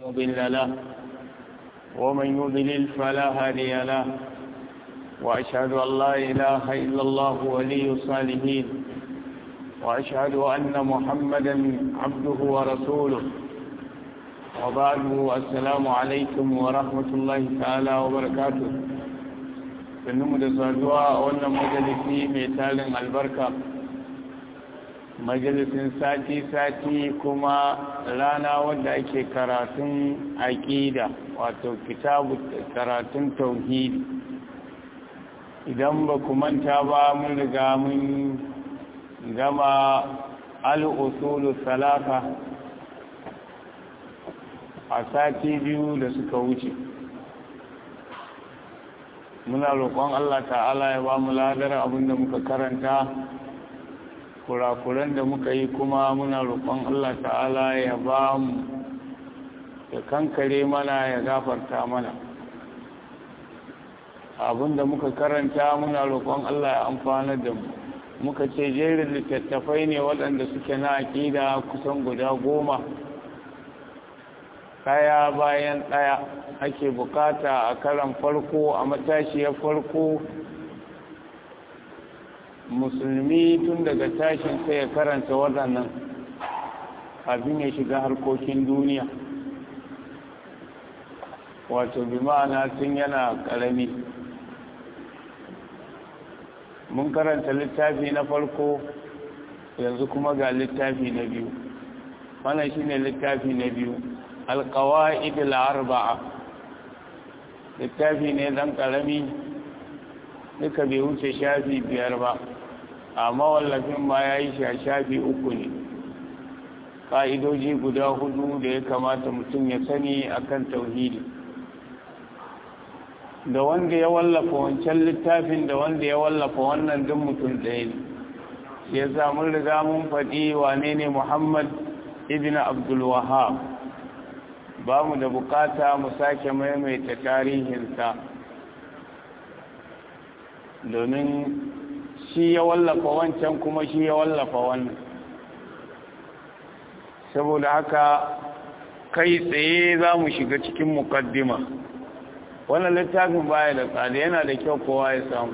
مضل له ومن يضلل فلا هادي له وأشهد أن لا إله إلا الله ولي الصالحين وأشهد أن محمدا عبده ورسوله وبعد السلام عليكم ورحمة الله تعالى وبركاته sannu da saduwa a wannan majalisi mai talin albarka majalisin sati-sati kuma rana wadda ake karatun aƙida wato kitabu karatun tauhidi idan ba ku manta ba mun riga mun gama al'usulu salata a sati biyu da suka wuce muna roƙon Allah ta'ala ya ba mu ladar abinda muka karanta kurakuran da muka yi kuma muna roƙon Allah ta'ala ya ba mu ya kankare mana ya gafarta mana abinda muka karanta muna roƙon Allah ya amfana da mu muka ce jerin littattafai ne waɗanda suke na aƙida kusan guda goma ɗaya bayan ɗaya ake bukata a karan farko a matashiyar farko musulmi tun daga tashin sai ya karanta waɗannan abin ya shiga harkokin duniya wato bi ma'ana tun yana ƙarami mun karanta littafi na farko yanzu kuma ga littafi na biyu wannan shine littafi na biyu alƙawa'id al'arba'a littafi ne dan ƙarami duka bai wuce shafi biyar ba amma wallafin ma ya yi shafi uku ne ƙa'idoji guda hudu da ya kamata mutum ya sani akan tauhidi da wanda ya wallafa wancan littafin da wanda ya wallafa wannan duk mutum ɗaya ne ya samun riga mun faɗi wane ne muhammad ibn abdul wahab ba mu da bukata mu sake maimaita tarihinsa domin shi ya wallafa wancan kuma shi ya wallafa wannan saboda haka kai tsaye za mu shiga cikin mukaddima wannan littafin baya da tsada yana da kyau kowa ya samu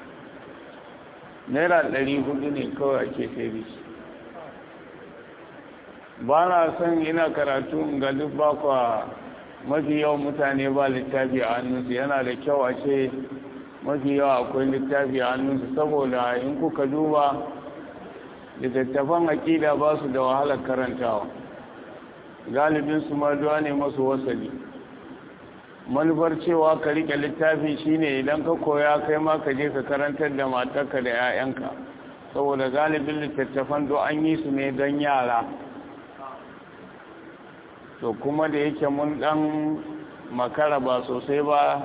naira ɗari hudu ne kawai ake sai shi ba na son ina karatu ga duk bakwa mafi yawan mutane ba littafi a hannunsu yana da kyau a ce mafi yawa akwai littafi a hannunsu saboda in kuka duba littattafan aƙida ba su da wahalar karantawa galibinsu maduwa ne masu wasali manufar cewa ka rike littafi shine idan ka koya kai ma ka je ka karantar da matarka da 'ya'yanka saboda galibin littattafan do an yi su ne don yara to kuma da yake mun dan makara ba sosai ba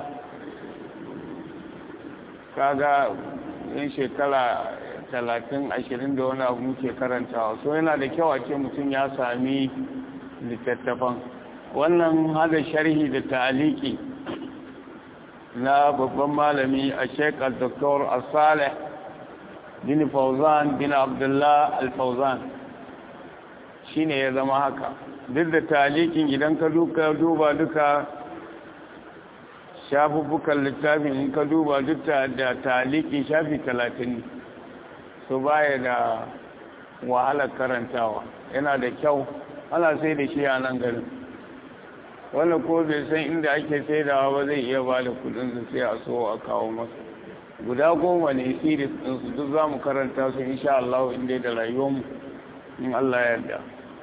kaga yin shekara talatin ashirin da wani abu muke karantawa so yana da kyau a ce mutum ya sami littattafan wannan hada sharhi da ta'aliki na babban malami a shekar dr asaleh bin fauzan bin abdullah al-fauzan shine ya zama haka duk da talikin idan ka duba duka shafuffukan littafin in ka duba duk da talikin shafi talatin su baya da wahalar karantawa yana da kyau ana sai da shi a nan garin wanda ko bai san inda ake saidawa ba zai iya ba da kudinsu sai a so a kawo masa guda goma ne siris ɗinsu duk za mu karanta su insha Allah inda da rayuwarmu in Allah ya yarda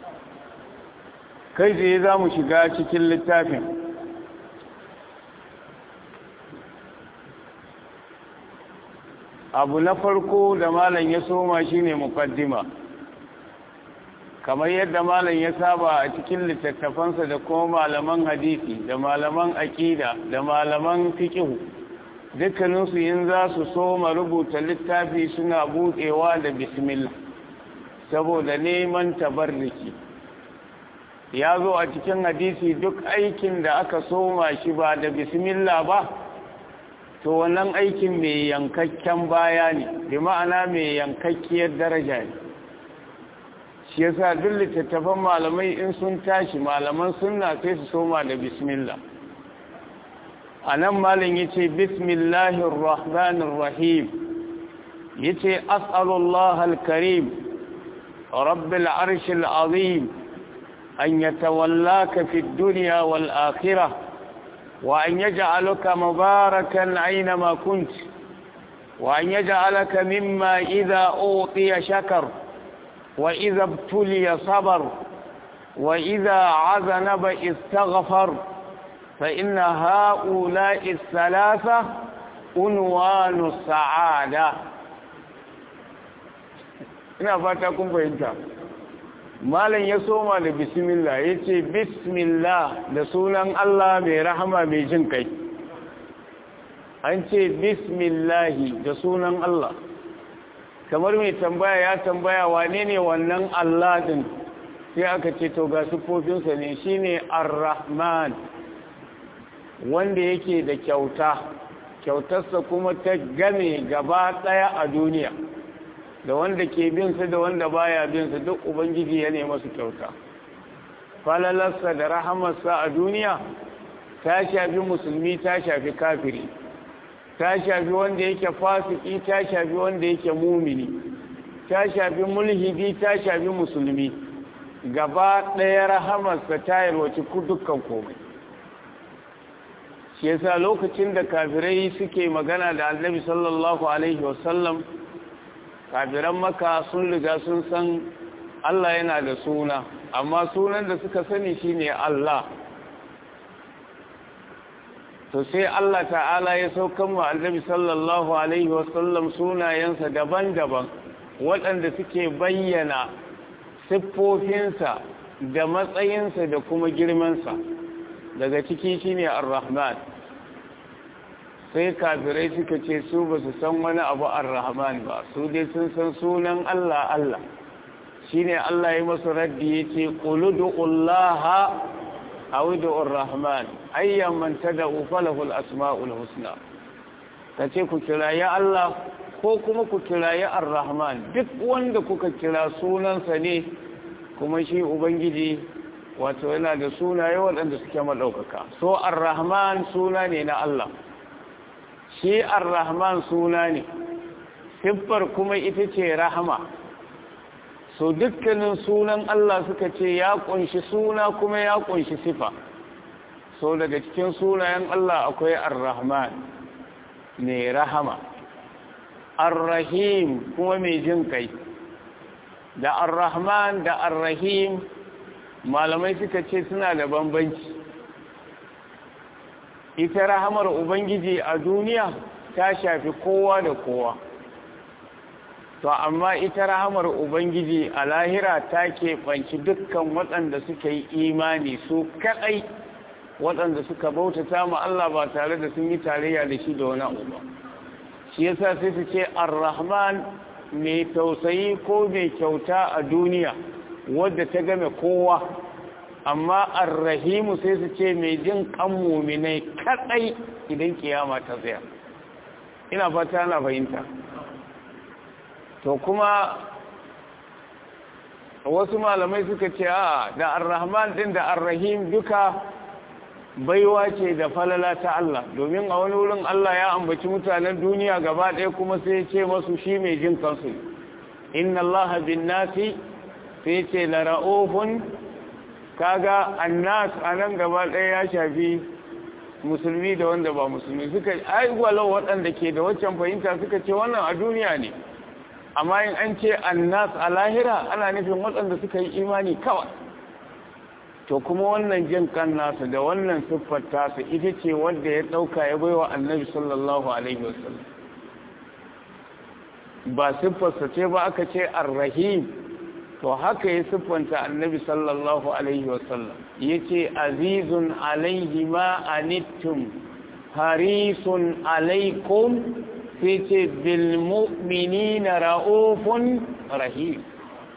kai tsaye za mu shiga cikin littafin abu na farko da malam ya soma shine mukaddima kamar yadda malam ya saba a cikin littattafansa da kuma malaman hadisi da malaman aƙida da malaman fiƙihu dukkaninsu yin za su soma rubuta littafi suna buɗewa da bismillah saboda neman tabarriki ya zo a cikin hadisi duk aikin da aka soma shi ba da bismillah ba to wannan aikin mai yankakken baya ne bi ma'ana mai yankakkiyar daraja ne shi yasa duk littattafan malamai in sun tashi malaman sunna sai su soma da bismillah anan malam yace bismillahir rahmanir rahim yace as'alullah al-karim rabbil arshil azim an yatawallaka fid dunya wal akhirah wa an yaj'alaka mubarakan aynama kunt wa an yaj'alaka mimma idha utiya shakar wa idha ibtuliya sabar wa idha 'azanaba istaghfar fa inna ha'ula'i ath-thalatha unwanu as-sa'ada ina fata kun fahimta malam ya soma da bismillah ya ce bismillah da sunan Allah mai rahama mai jin kai an ce bismillahi da sunan Allah kamar mai tambaya ya tambaya wane ne wannan Allah din sai aka ce to ga sufofinsa ne shine ar-rahman wanda yake da kyauta kyautarsa kuma ta game gaba daya a duniya da wanda ke bin su da wanda baya bin su duk ubangiji ya nema su kyauta falalarsa da rahamarsa a duniya ta shafi musulmi ta shafi kafiri ta shafi wanda yake fasiki ta shafi wanda yake mumini ta shafi mulhidi ta shafi musulmi gaba ɗaya rahamarsa ta yalwaci dukkan komai shi yasa lokacin da kafirai suke magana da annabi sallallahu alaihi wasallam kafiran maka sun riga sun san Allah yana da suna amma sunan da suka sani shine Allah to sai Allah ta'ala ya saukan wa annabi sallallahu alaihi wasallam sunayensa daban-daban waɗanda suke bayyana siffofinsa da matsayinsa da kuma girmansa daga ciki shine ar-rahman sai kafirai suka ce su ba su san wani abu ar-rahman ba su dai sun san sunan Allah Allah shine Allah ya masu raddi yace quludullaha aw du'ur rahman ayyan man tad'u falahu al-asma'ul husna kace ku kirayi Allah ko kuma ku kirayi ar-rahman duk wanda kuka kira sunansa ne kuma shi ubangiji wato yana da sunaye waɗanda suke madaukaka so ar-rahman suna ne na Allah shi ar-rahman suna ne siffar kuma ita ce rahama so dukkanin sunan Allah suka ce ya kunshi suna kuma ya kunshi sifa so daga cikin sunayen Allah akwai ar-rahman mai rahama ar-rahim kuma mai jin kai da ar-rahman da ar-rahim malamai suka ce suna da bambanci ita rahamar ubangiji a duniya ta shafi kowa da kowa to amma ita rahamar ubangiji a lahira ta keɓanci dukkan waɗanda suka yi imani su kaɗai waɗanda suka bautata ma Allah ba tare da sun yi tarayya da shi da wani abu ba shi yasa sai su ce ar-rahman mai tausayi ko mai kyauta a duniya wadda ta game kowa amma ar-rahimu sai su ce mai jin kan muminai kadai idan kiyama ta tsaya ina fata na fahimta to kuma wasu malamai suka ce a da ar-rahman din da ar-rahim duka baiwa ce da falala ta Allah domin a wani wurin Allah ya ambaci mutanen duniya gaba ɗaya kuma sai ya ce masu shi mai jin kansu inna Allah bin nasi sai ce la ra'ufun kaga annas anan gaba ɗaya ya shafi musulmi da wanda ba musulmi suka ai walau waɗanda ke da waccan fahimta suka ce wannan a duniya ne amma in an ce annas a lahira ana nufin waɗanda suka yi imani kawai to kuma wannan jin kan nasu da wannan siffar tasu ita ce wanda ya ɗauka ya baiwa annabi sallallahu alaihi wasallam ba siffarsa ce ba aka ce arrahim to haka ya siffanta annabi sallallahu alaihi wasallam ya ce azizun alaihi ma anittum harisun alaikum sai ce bilmu'minina ra'ufun rahim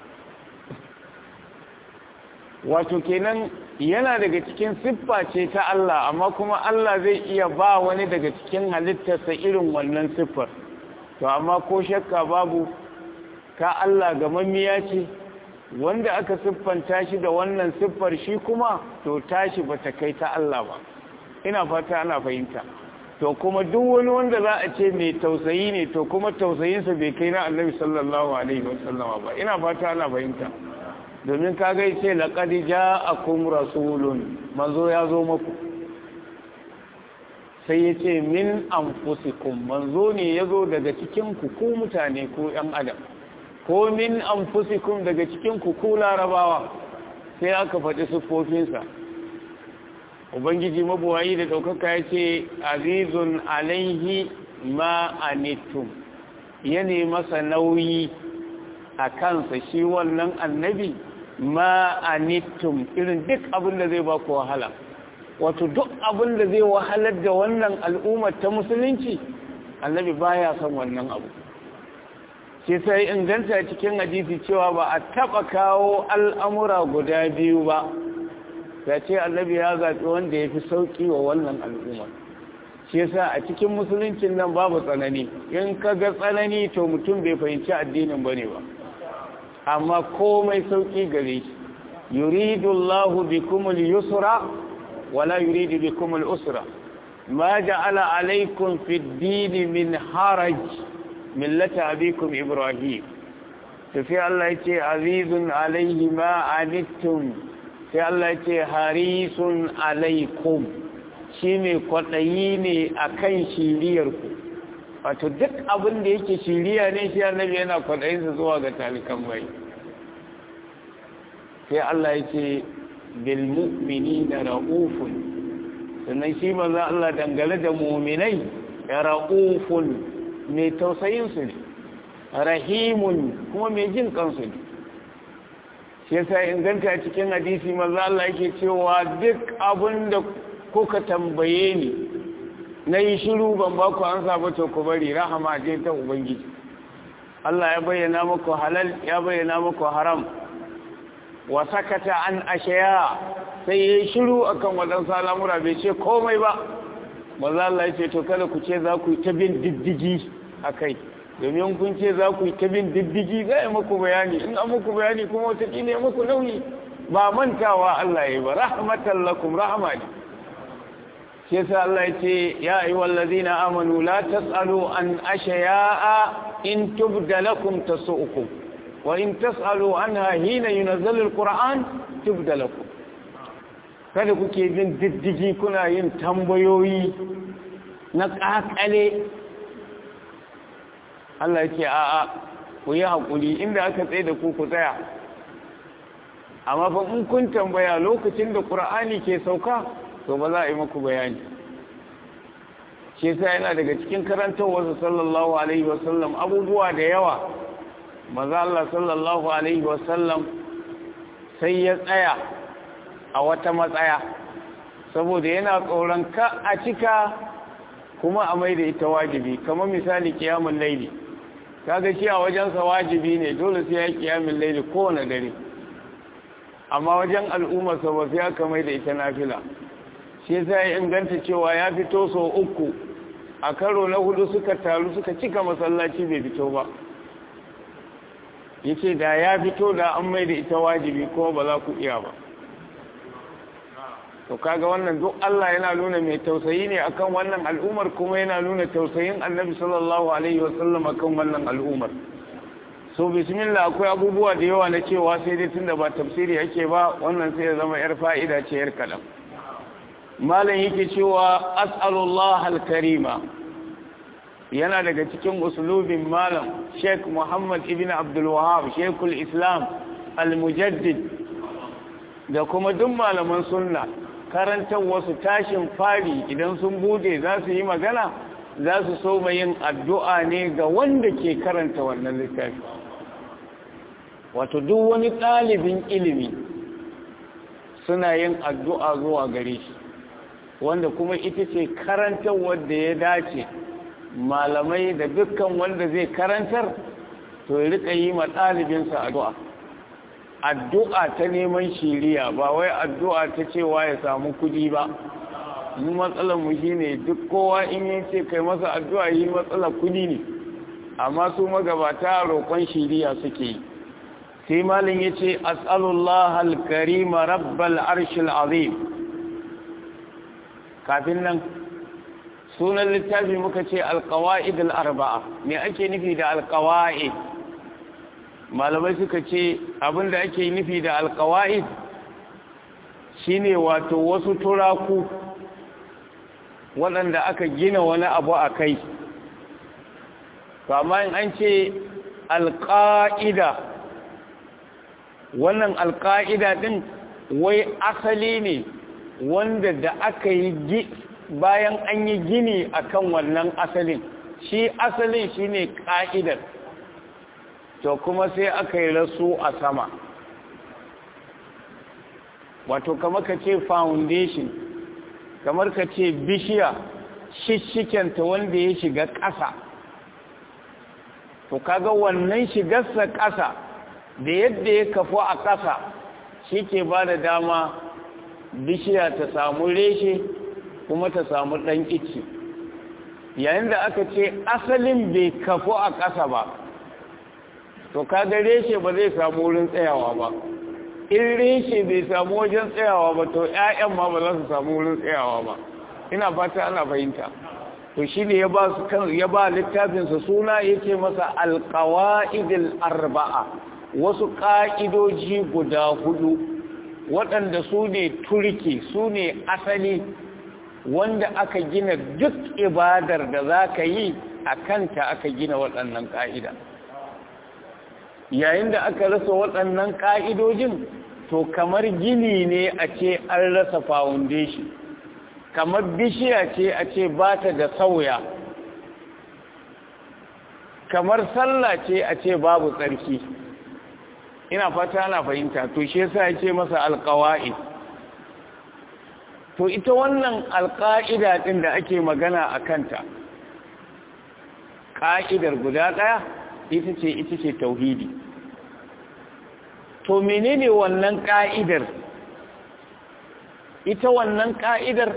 wato kenan yana daga cikin siffa ce ta Allah amma kuma Allah zai iya ba wani daga cikin halittarsa irin wannan siffar to amma ko shakka babu ka Allah gamammiya ce wanda aka siffanta shi da wannan siffar shi kuma to tashi bata kai ta Allah ba ina fata ana fahimta to kuma duk wani wanda za a ce mai tausayi ne to kuma tausayinsa bai kai na annabi sallallahu alaihi wasallama ba ina fata ana fahimta domin kaga yace laqad ja'akum rasulun manzo ya zo muku sai yace min anfusikum manzo ne yazo daga cikin ku ku mutane ku yan adam ko min anfusikum daga cikin ku ku larabawa sai aka faɗi siffofinsa ubangiji mabuwayi da ɗaukaka ya ce azizun alaihi ma anittum ya masa nauyi a kansa shi wannan annabi ma anittum irin duk abin da zai ba ku wahala wato duk abin da zai wahalar da wannan al'ummar ta musulunci annabi baya son wannan abu ke sai inganta cikin hadisi cewa ba a taɓa kawo al'amura guda biyu ba ya ce annabi ya zaɓi wanda ya fi sauƙi wa wannan al'umma shi yasa a cikin musuluncin nan babu tsanani in ka ga tsanani to mutum bai fahimci addinin bane ba amma komai sauƙi gare shi yuridu Allahu bikum al-yusra wala yuridu bikum al-usra ma ja'ala alaykum fi ad-din min haraj millata abikum ibrahim tafi Allah yace azizun alayhi ma anittum sai Allah ce harisun alaikum shi mai kwaɗayi ne a kan shiriyarku wato duk abin da yake shiriya ne shi annabi yana kwaɗayinsa zuwa ga talikan bai sai Allah ya ce bilmu'mini da ra'ufun sannan shi maza Allah dangane da muminai ya ra'ufun mai tausayinsu ne rahimun kuma mai jin kansu ne shi yasa inganta cikin hadisi maza Allah yake cewa duk abin da kuka tambaye ni na yi shiru ban ba ku an saba to ku bari rahama je ta ubangiji Allah ya bayyana muku halal ya bayyana muku haram wa sakata an ashaya sai yayi shiru akan wadansu al'amura bai ce komai ba maza Allah ya ce to kada ku ce za ku yi ta bin diddigi akai domin kun ce za ku yi ta bin diddigi za a muku bayani in an muku bayani kuma watakila ya muku nauyi ba mantawa Allah ya yi ba rahmatan lakum rahama ne shi yasa Allah ya ce ya ayi wallazina amanu la tasalu an ashaya'a in tubda lakum tasu'ukum wa in tasalu anha hina yunazzalu alquran tubda lakum kada kuke bin diddigi kuna yin tambayoyi na kakale Allah ya ce a'a ku yi haƙuri inda aka tsaye da ku ku tsaya amma fa in kun tambaya lokacin da ƙur'ani ke sauka to ba za a yi muku bayani shi yasa yana daga cikin karantar wasu sallallahu alaihi wasallam abubuwa da yawa maza Allah sallallahu alaihi wasallam sai ya tsaya a wata matsaya saboda yana tsoron ka a cika kuma a mai da ita wajibi kamar misali kiyamun laili kaga shi a wajensa wajibi ne dole sai ya kiyamun laili kowane dare amma wajen al'ummarsa ba sai aka mai da ita nafila shi yasa ya inganta cewa ya fito so uku a karo na hudu suka taru suka cika masallaci bai fito ba yace da ya fito da an mai da ita wajibi kuma ba za ku iya ba to kaga wannan duk Allah yana nuna mai tausayi ne akan wannan al'umar kuma yana nuna tausayin annabi sallallahu alaihi wasallam akan wannan al'umar so bismillah akwai abubuwa da yawa na cewa sai dai tunda ba tafsiri yake ba wannan sai ya zama yar fa'ida ce yar kalam malam yake cewa as'alullah al-karima yana daga cikin usulubin malam Sheikh Muhammad ibn Abdul Wahhab Sheikhul Islam al-Mujaddid da kuma duk malaman sunna karantar wasu tashin fari idan sun bude za su yi magana za su so yin addu'a ne ga wanda ke karanta wannan littafi wato duk wani ɗalibin ilimi suna yin addu'a zuwa gare shi wanda kuma ita ce karantar wadda ya dace malamai da dukkan wanda zai karantar to ya rika yi ma ɗalibinsa addu'a addu'a ta neman shiriya ba wai addu'a ta cewa ya samu kudi ba mu matsalar mu shine duk kowa in yi ce kai masa addu'a yi matsalar kudi ne amma su magabata roƙon shiriya suke yi sai malin ya ce as'alullah al-karima rabbal arshil azim kafin nan sunan littafi muka ce alkawa'id al-arba'a me ake nufi da alkawa'id malamai suka ce abinda ake nufi da alkawa'id shine wato wasu turaku waɗanda aka gina wani abu a kai amma in an ce alƙa'ida wannan alƙa'ida ɗin wai asali ne wanda da aka yi bayan an yi gini akan wannan asalin shi asalin shine ƙa'idar to kuma sai aka yi rasu a sama wato kamar ka ce foundation kamar ka ce bishiya shishikenta wanda ya shiga ƙasa to kaga wannan shigarsa ƙasa da yadda ya kafu a ƙasa shi ke ba da dama bishiya ta samu reshe kuma ta samu ɗan ici yayin da aka ce asalin bai kafu a ƙasa ba to kaga reshe ba zai samu wurin tsayawa ba in reshe bai samu wajen tsayawa ba to 'ya'yan ma ba za su samu wurin tsayawa ba ina fata ana fahimta to shi ne ya ba su kan ya ba littafinsa suna yake masa alqawaidil arba'a wasu ƙa'idoji guda hudu waɗanda su ne turki su ne asali wanda aka gina duk ibadar da za ka yi a kanta aka gina waɗannan ƙa'ida yayin da aka rasa waɗannan ƙa'idojin to kamar gini ne a ce an rasa foundation kamar bishiya ce a ce ba ta da sauya kamar sallah ce a ce babu tsarki ina fata ana fahimta to shi yasa ya ce masa alƙawa'i to ita wannan alƙa'ida ɗin da ake magana a kanta ƙa'idar guda ɗaya ita ce ita ce tauhidi to menene wannan ƙa'idar ita wannan ƙa'idar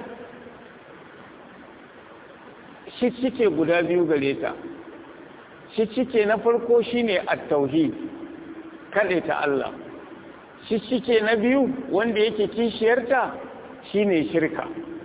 shicike guda biyu gare ta shicike na farko shine at-tauhid kaɗe ta Allah shicike na biyu wanda yake kishiyarta shine shirka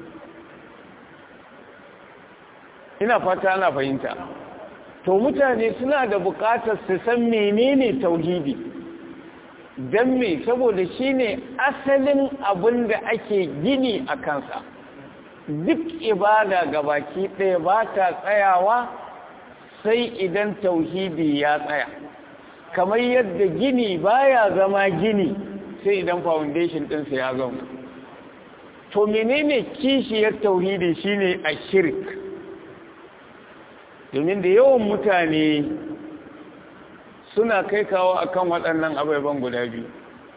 ina fata ana fahimta to mutane suna da buƙatar su san menene tauhidi don me saboda shine asalin abin da ake gini a kansa duk ibada ga baki ɗaya ba ta tsayawa sai idan tauhidi ya tsaya kamar yadda gini baya zama gini sai idan foundation ɗinsa ya zama to menene kishiyar tauhidi shine a shirk domin da yawan mutane suna kai kawo akan waɗannan abubuwan guda biyu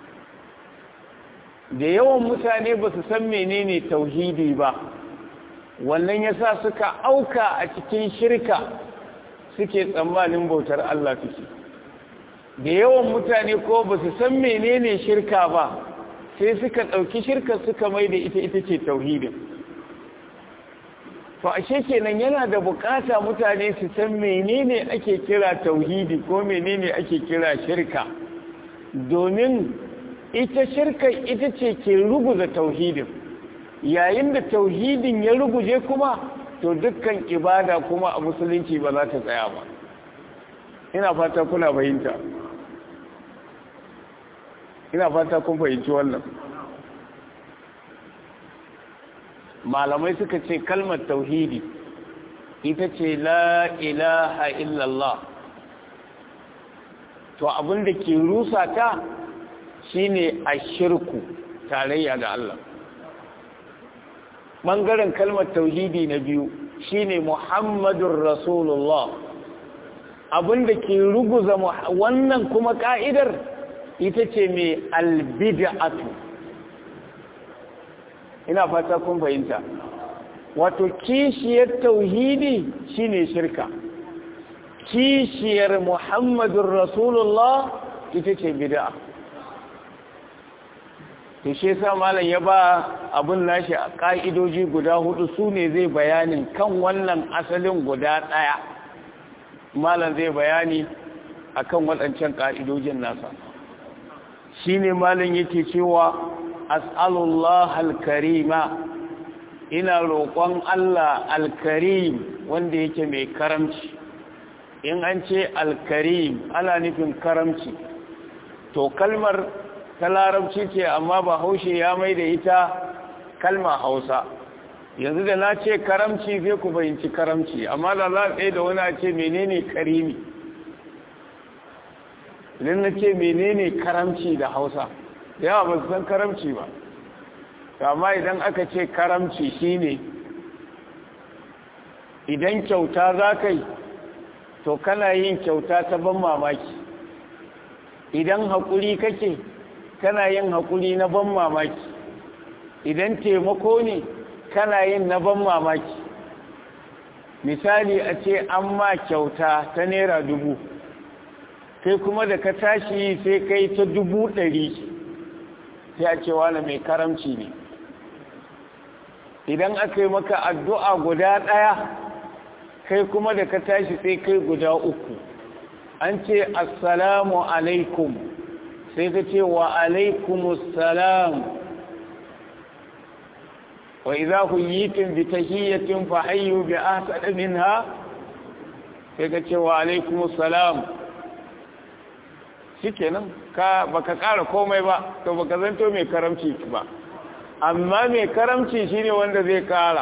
da yawan mutane ba su san menene tauhidi ba wannan yasa suka auka a cikin shirka suke tsammanin bautar Allah suke da yawan mutane ko ba su san menene shirka ba sai suka ɗauki shirka suka mai da ita ita ce tauhidin to ashe kenan yana da bukata mutane su san menene ake kira tauhidi ko menene ake kira shirka domin ita shirka ita ce ke ruguza tauhidin yayin da tauhidin ya ruguje kuma to dukkan ibada kuma a musulunci ba za ta tsaya ba ina fata kuna fahimta ina fata kun fahimci wannan malamai suka ce kalmar tauhidi ita ce la ilaha illallah to abin da ke rusa ta shine ashirku tarayya da Allah bangaren kalmar tauhidi na biyu shine muhammadun rasulullah abin da ke ruguza wannan kuma ka'idar ita ce mai albida'atu ina fata kun fahimta wato kishiyar tauhidi shine shirka kishiyar muhammadun rasulullah ita ce bid'a to shi yasa malam ya ba abun nashi a ka'idoji guda hudu su ne zai bayanin kan wannan asalin guda daya malam zai bayani akan waɗancan ka'idojin nasa shine malin yake cewa as'alullah al-karima ina roƙon Allah al-karim wanda yake mai karamci in an ce al-karim ana nufin karamci to kalmar ta larabci ce amma ba haushe ya mai da ita kalma hausa yanzu da na ce karamci zai ku fahimci karamci amma da za ɗaya da wani a ce menene karimi idan na ce menene karamci da hausa yawa ba su san karamci ba amma idan aka ce karamci shine idan kyauta za ka yi to kana yin kyauta ta ban mamaki idan haƙuri kake kana yin haƙuri na ban mamaki idan taimako ne kana yin na ban mamaki misali a ce an ma kyauta ta naira dubu kai kuma da ka tashi sai kai ta dubu ɗari sai a ce wani mai karamci ne idan aka yi maka addu'a guda ɗaya kai kuma da ka tashi sai kai guda uku an ce assalamu alaikum sai ka ce wa alaikumussalam wa idza huyitum bi tahiyyatin fa hayyu bi ahsani minha sai ka ce wa alaikumussalam shikenan ka baka ƙara komai ba to baka zanto mai karamci ba amma mai karamci shine wanda zai ƙara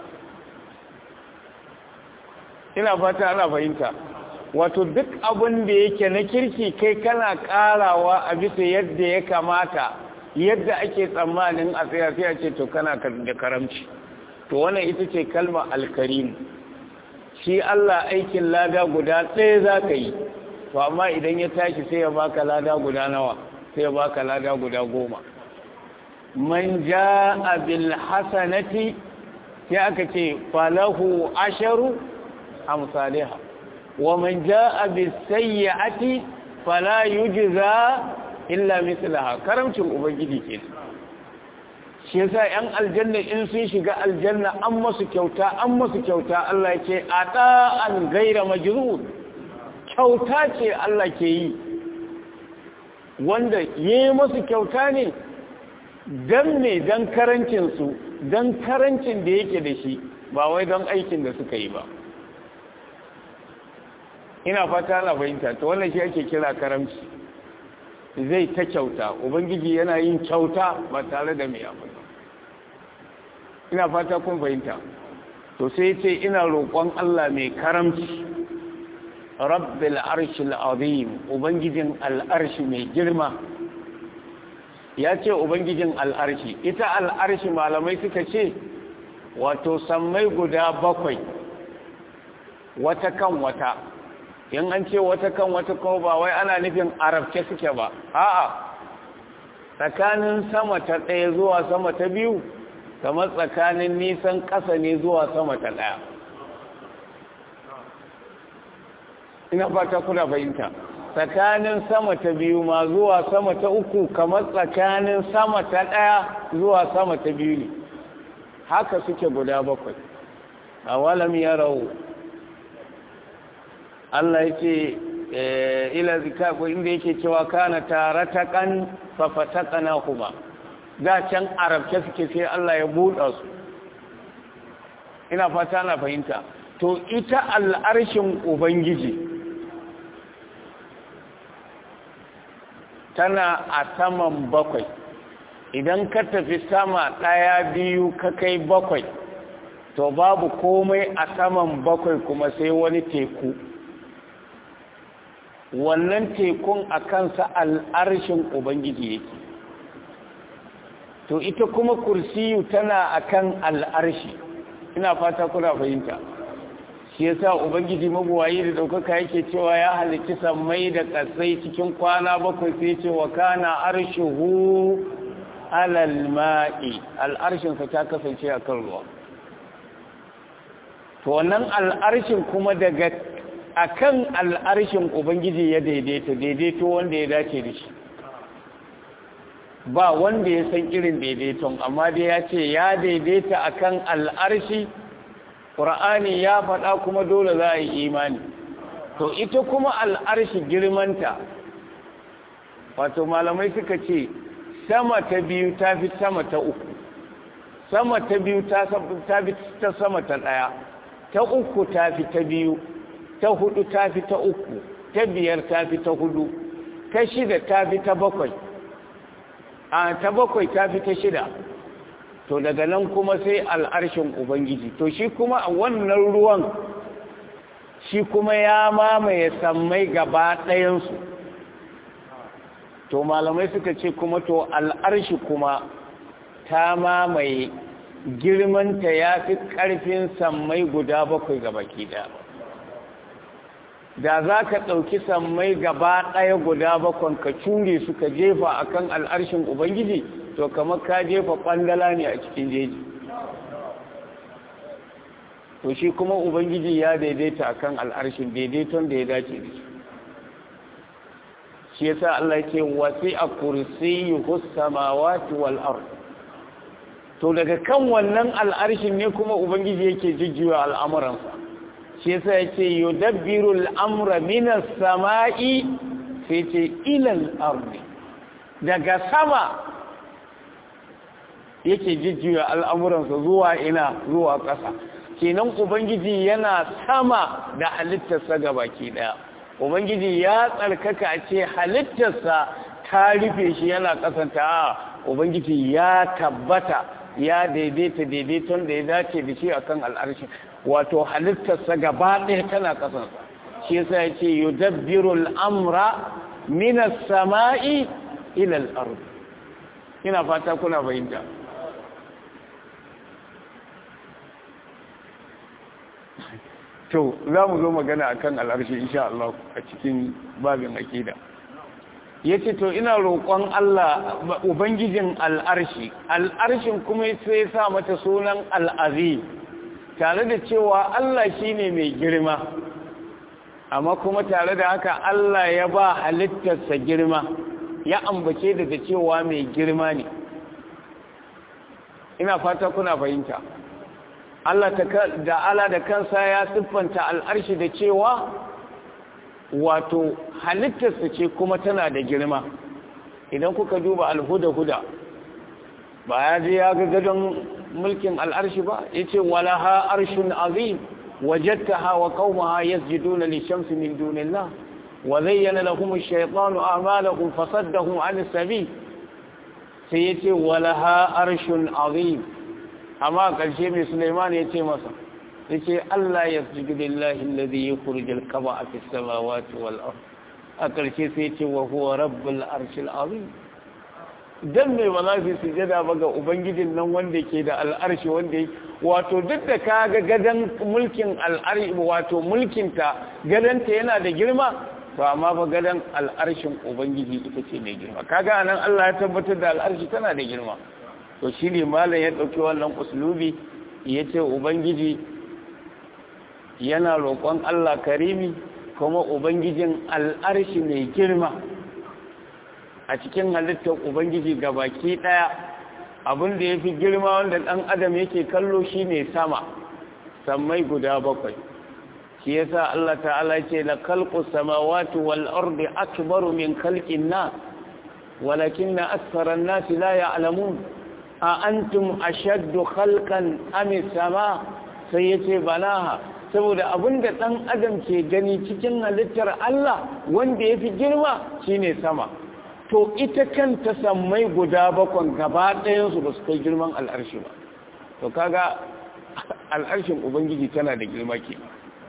ina fata ana fahimta wato duk abin da yake na kirki kai kana karawa a bisa yadda ya kamata yadda ake tsammanin a tsaya sai a ce to kana da karamci to wannan ita ce kalma alkarim shi Allah aikin lada guda ɗaya za ka yi to amma idan ya tashi sai ya baka lada guda nawa sai ya baka lada guda goma man ja'a bil hasanati sai aka ce falahu asharu amsalha ومن جاء بالسيئة فلا يجزى إلا مثلها كرمتم ubangiji ke shi yasa yan aljanna in sun shiga aljanna an masu kyauta an masu kyauta Allah ya ce ata'an gaira majrur kyauta ce Allah ke yi wanda yi masu kyauta ne dan ne dan karancin su dan karancin da yake da shi ba wai don aikin da suka yi ba ina fata na fahimta to wannan shi ake kira karamci zai ta kyauta ubangiji yana yin kyauta ba tare da mai abu ina fata kun fahimta to sai ce ina roƙon Allah mai karamci rabbil arshil azim ubangijin al'arshi mai girma ya ce ubangijin al'arshi ita al'arshi malamai suka ce wato sammai guda bakwai wata kan wata in an ce wata kan wata kuma ba wai ana nufin arabce suke ba a'a tsakanin sama ta ɗaya zuwa sama ta biyu kamar tsakanin nisan ƙasa ne zuwa sama ta ɗaya ina fata kuna fahimta tsakanin sama ta biyu ma zuwa sama ta uku kamar tsakanin sama ta ɗaya zuwa sama ta biyu ne haka suke guda bakwai a walam ya rawu Allah ya ce ila zikaku inda yake cewa kana taratakan fafatakana kuma da can arabce suke sai Allah ya buɗa su ina fata na fahimta to ita al'arshin ubangiji tana a saman bakwai idan ka tafi sama ɗaya biyu ka kai bakwai to babu komai a saman bakwai kuma sai wani teku wannan tekun a kansa al'arshin ubangiji yake to ita kuma kursiyu tana akan al'arshi ina fata kuna fahimta shi yasa ubangiji mabuwayi da daukaka yake cewa ya halicci sammai da kasai cikin kwana bakwai sai ce wa kana arshuhu alal ma'i al'arshin sa ta kasance akan ruwa to wannan al'arshin kuma daga akan al'arshin ubangiji ya daidaita daidaito wanda ya dace da shi ba wanda ya san irin daidaiton amma dai ya ce ya daidaita akan al'arshi ƙura'ani ya faɗa kuma dole za a yi imani to ita kuma al'arshi girmanta wato malamai suka ce sama ta biyu ta fi sama ta uku sama ta biyu ta fi ta sama ta ɗaya ta uku ta fi ta biyu ta hudu ta fi ta uku ta biyar ta fi ta hudu ta shida ta fi ta bakwai a ta bakwai ta fi ta shida to daga nan kuma sai al'arshin ubangiji to shi kuma a wannan ruwan shi kuma ya mamaye sammai gaba ɗayansu to malamai suka ce kuma to al'arshi kuma ta mamaye girmanta ya fi ƙarfin sammai guda bakwai gaba ɗaya da za ka ɗauki sammai gaba ɗaya guda bakwan ka cure su ka jefa a kan al'arshin ubangiji to kamar ka jefa ƙwandala ne a cikin jeji to shi kuma ubangiji ya daidaita a kan al'arshin daidaiton da ya dace da shi shi ya sa Allah ce wasi a kursi yi samawati wal ard to daga kan wannan al'arshin ne kuma ubangiji yake jijjiwa al'amuransa shi yasa yace yudabbiru al-amra min as-sama'i sai ce ila al-ardi daga sama yake jijjiya al'amuransa zuwa ina zuwa ƙasa kenan ubangiji yana sama da halittarsa gabaki daya ubangiji ya tsarkaka a ce halittarsa ta rufe shi yana kasanta a ubangiji ya tabbata ya daidaita daidaiton da ya dace da shi akan al'arshi wato halittarsa gaba ɗaya tana kasansa shi yasa ya ce yudabbiru al'amra min as-sama'i ila al-ard ina fata kuna fahimta to za mu zo magana akan al'arshi insha Allah a cikin babin akida yace to ina roƙon Allah ubangijin al'arshi al'arshin kuma sai sa mata sunan al'azim tare da cewa Allah shine mai girma amma kuma tare da haka Allah ya ba halittarsa girma ya ambace da da cewa mai girma ne ina fata kuna fahimta Allah da ala da kansa ya siffanta al'arshi da cewa wato halittarsa ce kuma tana da girma idan kuka duba alhuda-huda ba ya je ya ga gadon mulkin al'arshi ba ya ce walaha arshin azim وجدتها وقومها يسجدون للشمس من دون الله وزين لهم الشيطان أعمالهم فصدهم عن السبيل سيتي ولها أرش عظيم أما قال شيء من سليمان يتي مصر يتي ألا يسجد لله الذي يخرج القبع في السماوات والأرض أقل شيء سيتي وهو رب الأرش العظيم dan mai ba za su sujada ba ga ubangijin nan wanda ke da al'arshi wanda wato duk da ka ga gadon mulkin al'arshi wato mulkinta gadonta yana da girma to amma ba gadon al'arshin ubangiji ita ce mai girma kaga anan Allah ya tabbatar da al'arshi tana da girma to shine malam ya dauki wannan uslubi yace ubangiji yana roƙon Allah karimi kuma ubangijin al'arshi mai girma a cikin halittar ubangiji ga baki ɗaya abin da ya fi girma wanda ɗan adam yake kallo shi ne sama sammai guda bakwai shi yasa Allah ta'ala ce la khalqu samawati wal ardi akbaru min khalqin nas walakinna akthara an-nas la ya'lamun a antum ashaddu khalqan am sama sai yace balaha saboda abinda ɗan adam ke gani cikin halittar Allah wanda yafi girma shine sama to ita kanta sammai guda bakon gaba ɗayansu ba su kai girman al'arshi ba to kaga al'arshin ubangiji tana da girma ke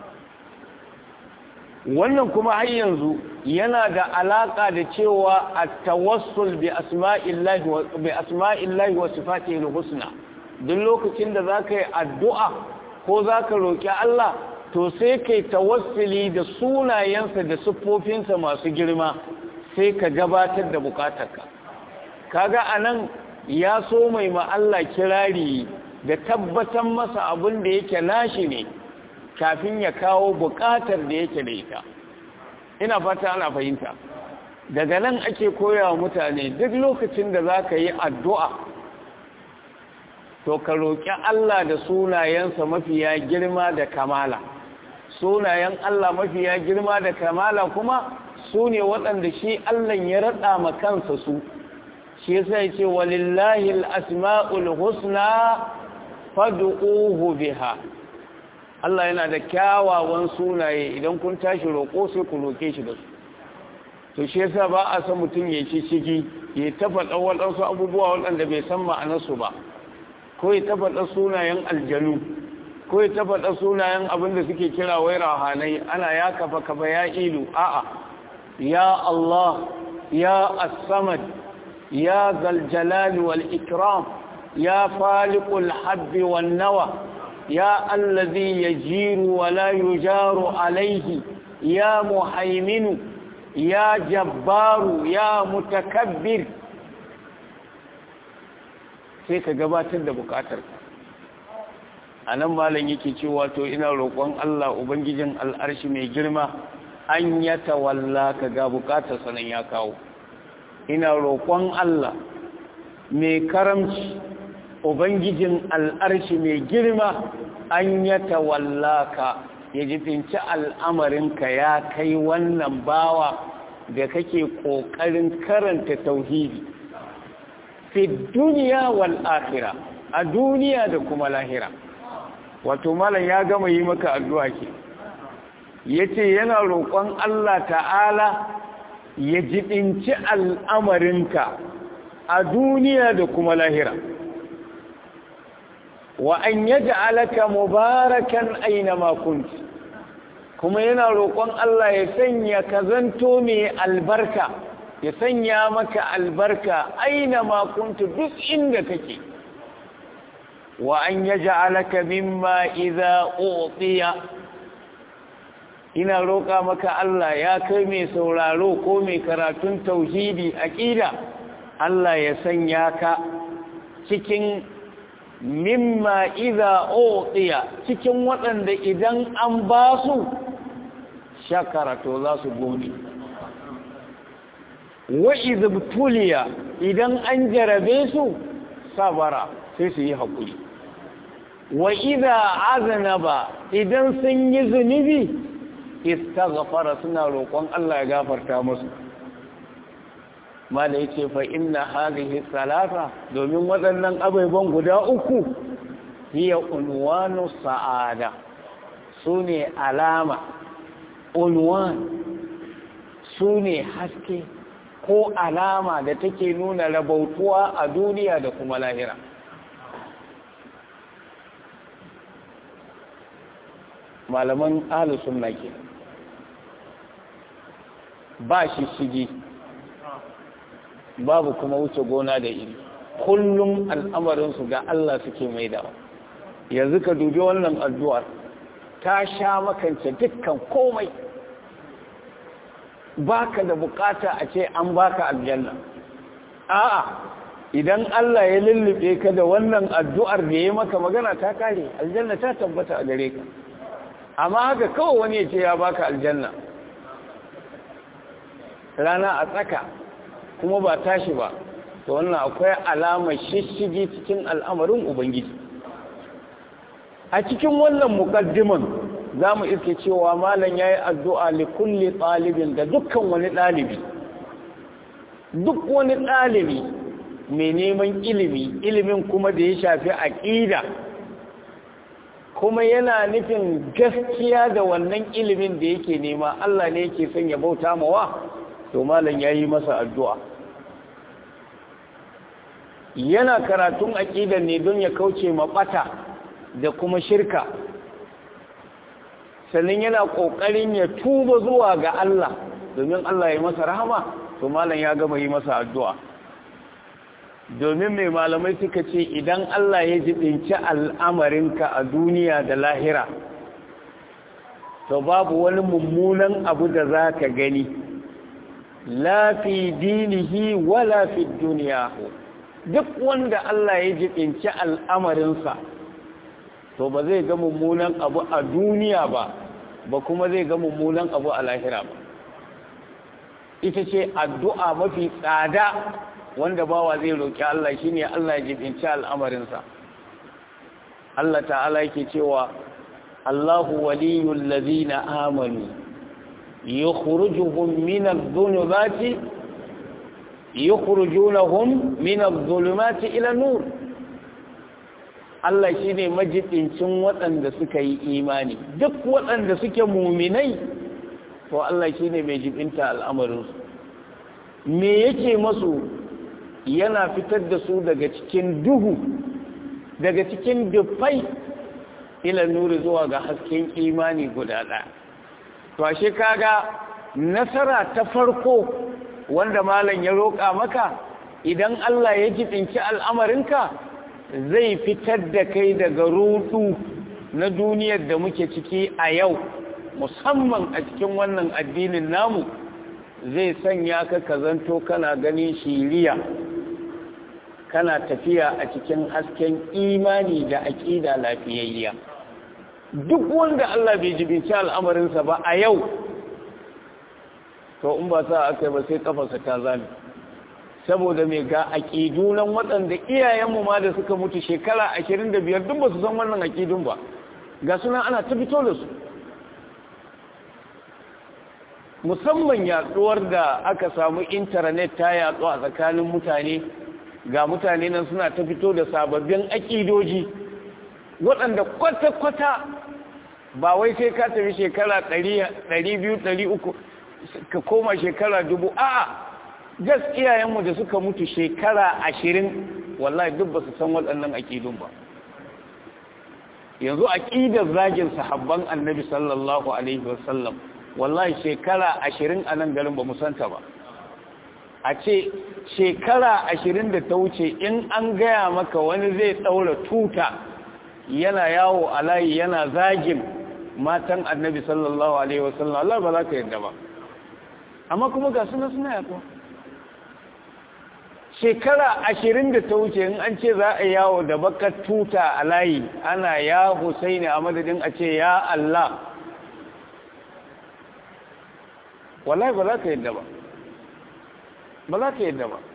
wannan kuma har yanzu yana da alaƙa da cewa a tawassul bi asma'illahi wa sifatihi husna duk lokacin da za ka yi addu'a ko za ka roƙi Allah to sai kai tawassuli da sunayensa da siffofinsa masu girma sai ka gabatar da bukatarka kaga anan ya so mai Allah kirari da tabbatar masa abin da yake nashi ne kafin ya kawo bukatar da yake da ita ina fata ana fahimta daga nan ake koya mutane duk lokacin da za ka yi addu'a to ka roƙi Allah da sunayensa mafiya girma da kamala sunayen Allah mafiya girma da kamala kuma su ne waɗanda shi Allah ya raɗa ma kansa su shi yasa ya ce walillahi al-asma'ul husna fad'uhu biha Allah yana da kyawawan sunaye idan kun tashi roƙo sai ku roƙe shi da su to shi yasa ba a san mutum ya ci ciki ya tafaɗa waɗansu abubuwa waɗanda bai san ma'anarsu ba ko ya tafaɗa sunayen aljanu ko ya tafaɗa sunayen abin da suke kira wai rahanai ana ya kafa kafa ya ilu a'a ya Allah ya as-samad ya zal jalali wal ikram ya faliqul habbi wan nawa ya allazi yajiru wa la yujaru alayhi ya muhaiminu ya jabbaru ya mutakabbir sai ka gabatar da bukatar a nan malam yake cewa to ina roƙon Allah ubangijin al'arshi mai girma an ya tawalla ka ga bukatar sanan ya kawo ina roƙon Allah mai karamci ubangijin al'arshi mai girma an ya tawalla ka ya jifinci al'amarinka ya kai wannan bawa da kake ƙoƙarin karanta tauhidi fi duniya wal akhira a duniya da kuma lahira wato malam ya gama yi maka addu'a ke yace yana roƙon Allah ta'ala ya jibinci al'amarinka a duniya da kuma lahira wa an yaj'alaka mubarakan aina ma kunti kuma yana roƙon Allah ya sanya ka zanto mai albarka ya sanya maka albarka aina ma kuntu duk inda kake wa an yaj'alaka mimma idza utiya ina roƙa maka Allah ya kai mai sauraro ko mai karatun tauhidi aqida Allah ya sanya ka cikin mimma idza utiya cikin waɗanda idan an ba su shakara to za su gode wa izbtuliya idan an jarabe su sabara sai su yi haƙuri wa idza aznaba idan sun yi zunubi istaghfara suna roƙon Allah ya gafarta musu mala yace fa inna hadhihi salata domin waɗannan abubuwan guda uku hiya unwanu sa'ada sune alama unwan sune haske ko alama da take nuna rabautuwa a duniya da kuma lahira malaman ahlus sunna ke ba shi shigi babu kuma wuce gona da iri kullum al'amarinsu ga Allah suke mai dawa yanzu ka dubi wannan addu'ar ta sha makance dukkan komai baka da bukata a ce an baka aljanna a'a idan Allah ya lullube ka da wannan addu'ar da ya maka magana ta kare aljanna ta tabbata a gare ka amma haka kawai wani ya ce ya baka aljanna rana a tsaka kuma ba tashi ba to wannan akwai alamar shishigi cikin al'amarin ubangiji a cikin wannan mukaddiman za mu iske cewa malam ya yi addu'a li kulli ɗalibin da dukkan wani ɗalibi duk wani ɗalibi mai neman ilimi ilimin kuma da ya shafi aƙida kuma yana nufin gaskiya da wannan ilimin da yake nema Allah ne yake son ya bauta mawa to malam ya yi masa addu'a yana karatun aƙidar ne don ya kauce maɓata da kuma shirka sannan yana ƙoƙarin ya tuba zuwa ga Allah domin Allah ya masa rahama to malam ya gama yi masa addu'a domin mai malamai suka ce idan Allah ya jibinci al'amarinka a duniya da lahira to babu wani mummunan abu da za ka gani lafi dinihi wala fi duniya duk wanda Allah ya jibinci al'amarinsa to ba zai ga mummunan abu a duniya ba ba kuma zai ga mummunan abu a lahira ba ita ce addu'a mafi tsada wanda bawa zai roƙi Allah shine Allah ya jibinci al'amarinsa Allah ta'ala yake cewa Allahu waliyul ladina amanu yukhrijuhum min adh-dhulumati yukhrijunahum min adh-dhulumati ila nur Allah shine majidincin waɗanda suka yi imani duk waɗanda suke muminai to Allah shine mai jibinta al'amarinsu me yake masu yana fitar da su daga cikin duhu daga cikin dufai ila nuri zuwa ga hasken imani guda ɗaya to ashe kaga nasara ta farko wanda malam ya roƙa maka idan Allah ya jibinci al'amarinka zai fitar da kai daga rudu na duniyar da muke ciki a yau musamman a cikin wannan addinin namu zai sanya ka kazanto kana ganin shiriya kana tafiya a cikin hasken imani da aƙida lafiyayya duk wanda Allah bai jibinci al'amarinsa ba a yau to in ba sa aka yi ba sai kafarsa ta zame saboda mai ga aƙidu nan waɗanda iyayenmu ma da suka mutu shekara ashirin da biyar duk ba su san wannan aƙidun ba ga suna ana ta fito da su musamman yaɗuwar da aka samu intanet ta yaɗu a tsakanin mutane ga mutane nan suna ta fito da sababbin aƙidoji waɗanda kwata-kwata ba wai sai ka tafi shekara ɗari biyu ɗari uku ka koma shekara dubu a'a gas iyayenmu da suka mutu shekara ashirin wallahi duk ba su san waɗannan aƙidun ba yanzu aƙidar zagin sahabban annabi sallallahu alaihi wasallam wallahi shekara ashirin a nan garin ba mu santa ba a ce shekara ashirin da ta wuce in an gaya maka wani zai ɗaura tuta yana yawo a layi yana zagin matan annabi sallallahu alaihi wasallam Allah ba za ka yadda ba amma kuma ga suna suna yato shekara ashirin da ta wuce in an ce za a yawo da bakar tuta a layi ana ya husaini a madadin a ce ya Allah wallahi ba za ka yadda ba ba za ka yadda ba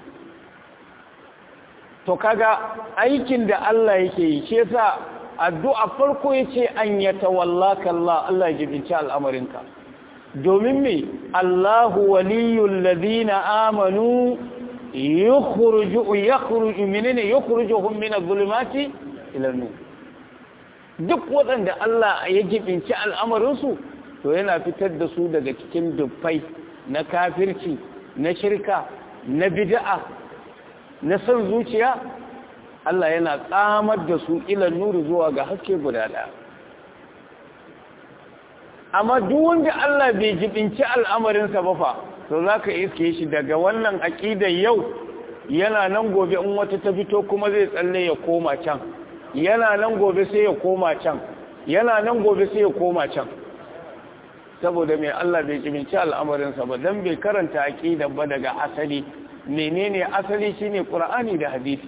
to kaga aikin da Allah yake yi shi yasa addu'a farko yace an yatawallaka Allah Allah ya jibinci al'amarinka domin me Allahu waliyul ladina amanu yukhruju yakhruju minne yukhrijuhum min adh-dhulumati ila an-nur duk waɗanda Allah ya jibinci al'amarinsu to yana fitar da su daga cikin dubbai na kafirci na shirka na bid'a na son zuciya Allah yana tsamar da su ilan nuri zuwa ga haske guda ɗaya amma duk wanda Allah bai jibinci al'amarinsa ba fa to za ka iske shi daga wannan aƙidar yau yana nan gobe in wata ta fito kuma zai tsalle ya koma can yana nan gobe sai ya koma can yana nan gobe sai ya koma can saboda mai Allah bai jibinci al'amarinsa ba don bai karanta aƙidar ba daga asali menene asali shine qur'ani da hadisi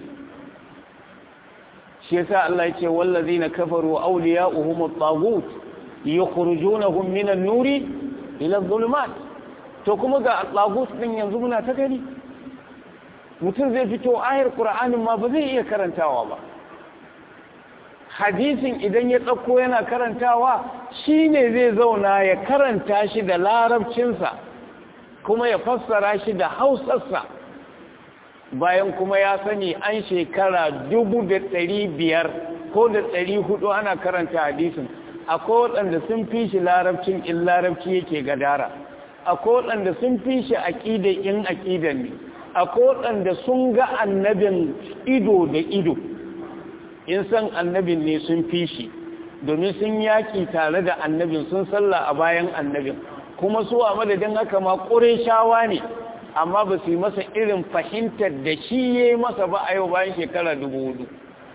shi yasa Allah yace wallazina kafaru awliya'uhum at-taghut yukhrijunahum min an-nuri ila adh-dhulumat to kuma ga at-taghut din yanzu muna ta gani mutum zai fito ayar qur'anin ma ba zai iya karantawa ba hadisin idan ya ɗauko yana karantawa shine zai zauna ya karanta shi da larabcinsa kuma ya fassara shi da hausarsa bayan kuma ya sani an shekara dubu da ɗari biyar ko da ɗari hudu ana karanta hadisin akwai waɗanda sun fi shi larabcin in larabci yake gadara akwai waɗanda sun fi shi aƙida in aƙida ne akwai waɗanda sun ga annabin ido da ido in san annabin ne sun fi shi domin sun yaƙi tare da annabin sun sallah a bayan annabin kuma su a madadin haka ma shawa ne amma ba su yi masa irin fahimtar da shi ya yi masa ba a yau bayan shekara dubu hudu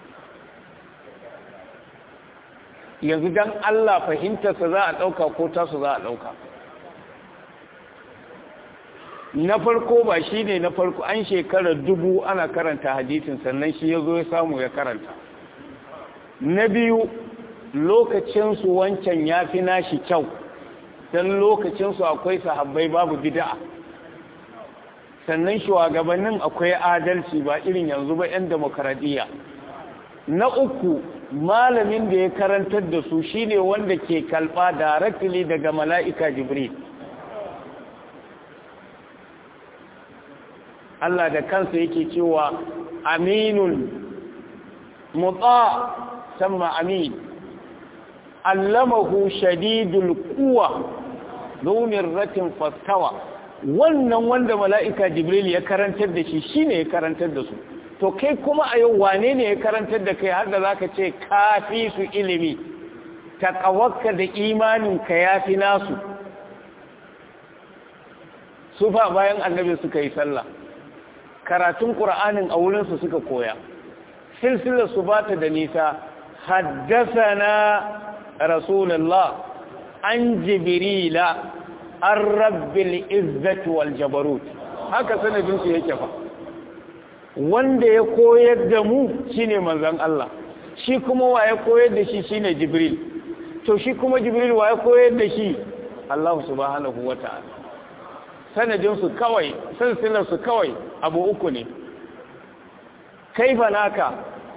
yanzu don Allah fahimtarsa za a ɗauka ko tasu za a ɗauka na farko ba shi ne na farko an shekara dubu ana karanta hadisin sannan shi ya zo ya samu ya karanta na biyu lokacinsu wancan ya fi nashi kyau don lokacinsu akwai sahabbai babu bida'a sannan shugabannin akwai adalci ba irin yanzu ba 'yan demokaradiyya na uku malamin da ya karantar da su shine wanda ke kalba directly daga mala'ika jibril Allah da kansa yake cewa aminun muta sama amin allamahu shadidul quwa lumin ratin fastawa wannan wanda mala'ika jibril ya karantar da shi shine ya karantar da su to kai kuma a yau wane ne ya karantar da kai har da zaka ce kafi su ilimi taqawakka da imaninka yafi nasu su fa bayan annabi suka yi sallah karatun qur'anin a wurin su suka koya silsilar su bata da nisa haddathana rasulullah an jibrila an rabbil izzati wal jabarut haka sanadin su yake fa wanda ya koyar da mu shine manzon Allah shi kuma wa ya koyar da shi shine jibril to shi kuma jibril wa ya koyar da shi Allah subhanahu wata'ala sanadin su kawai silsilar su kawai abu uku ne kaifa naka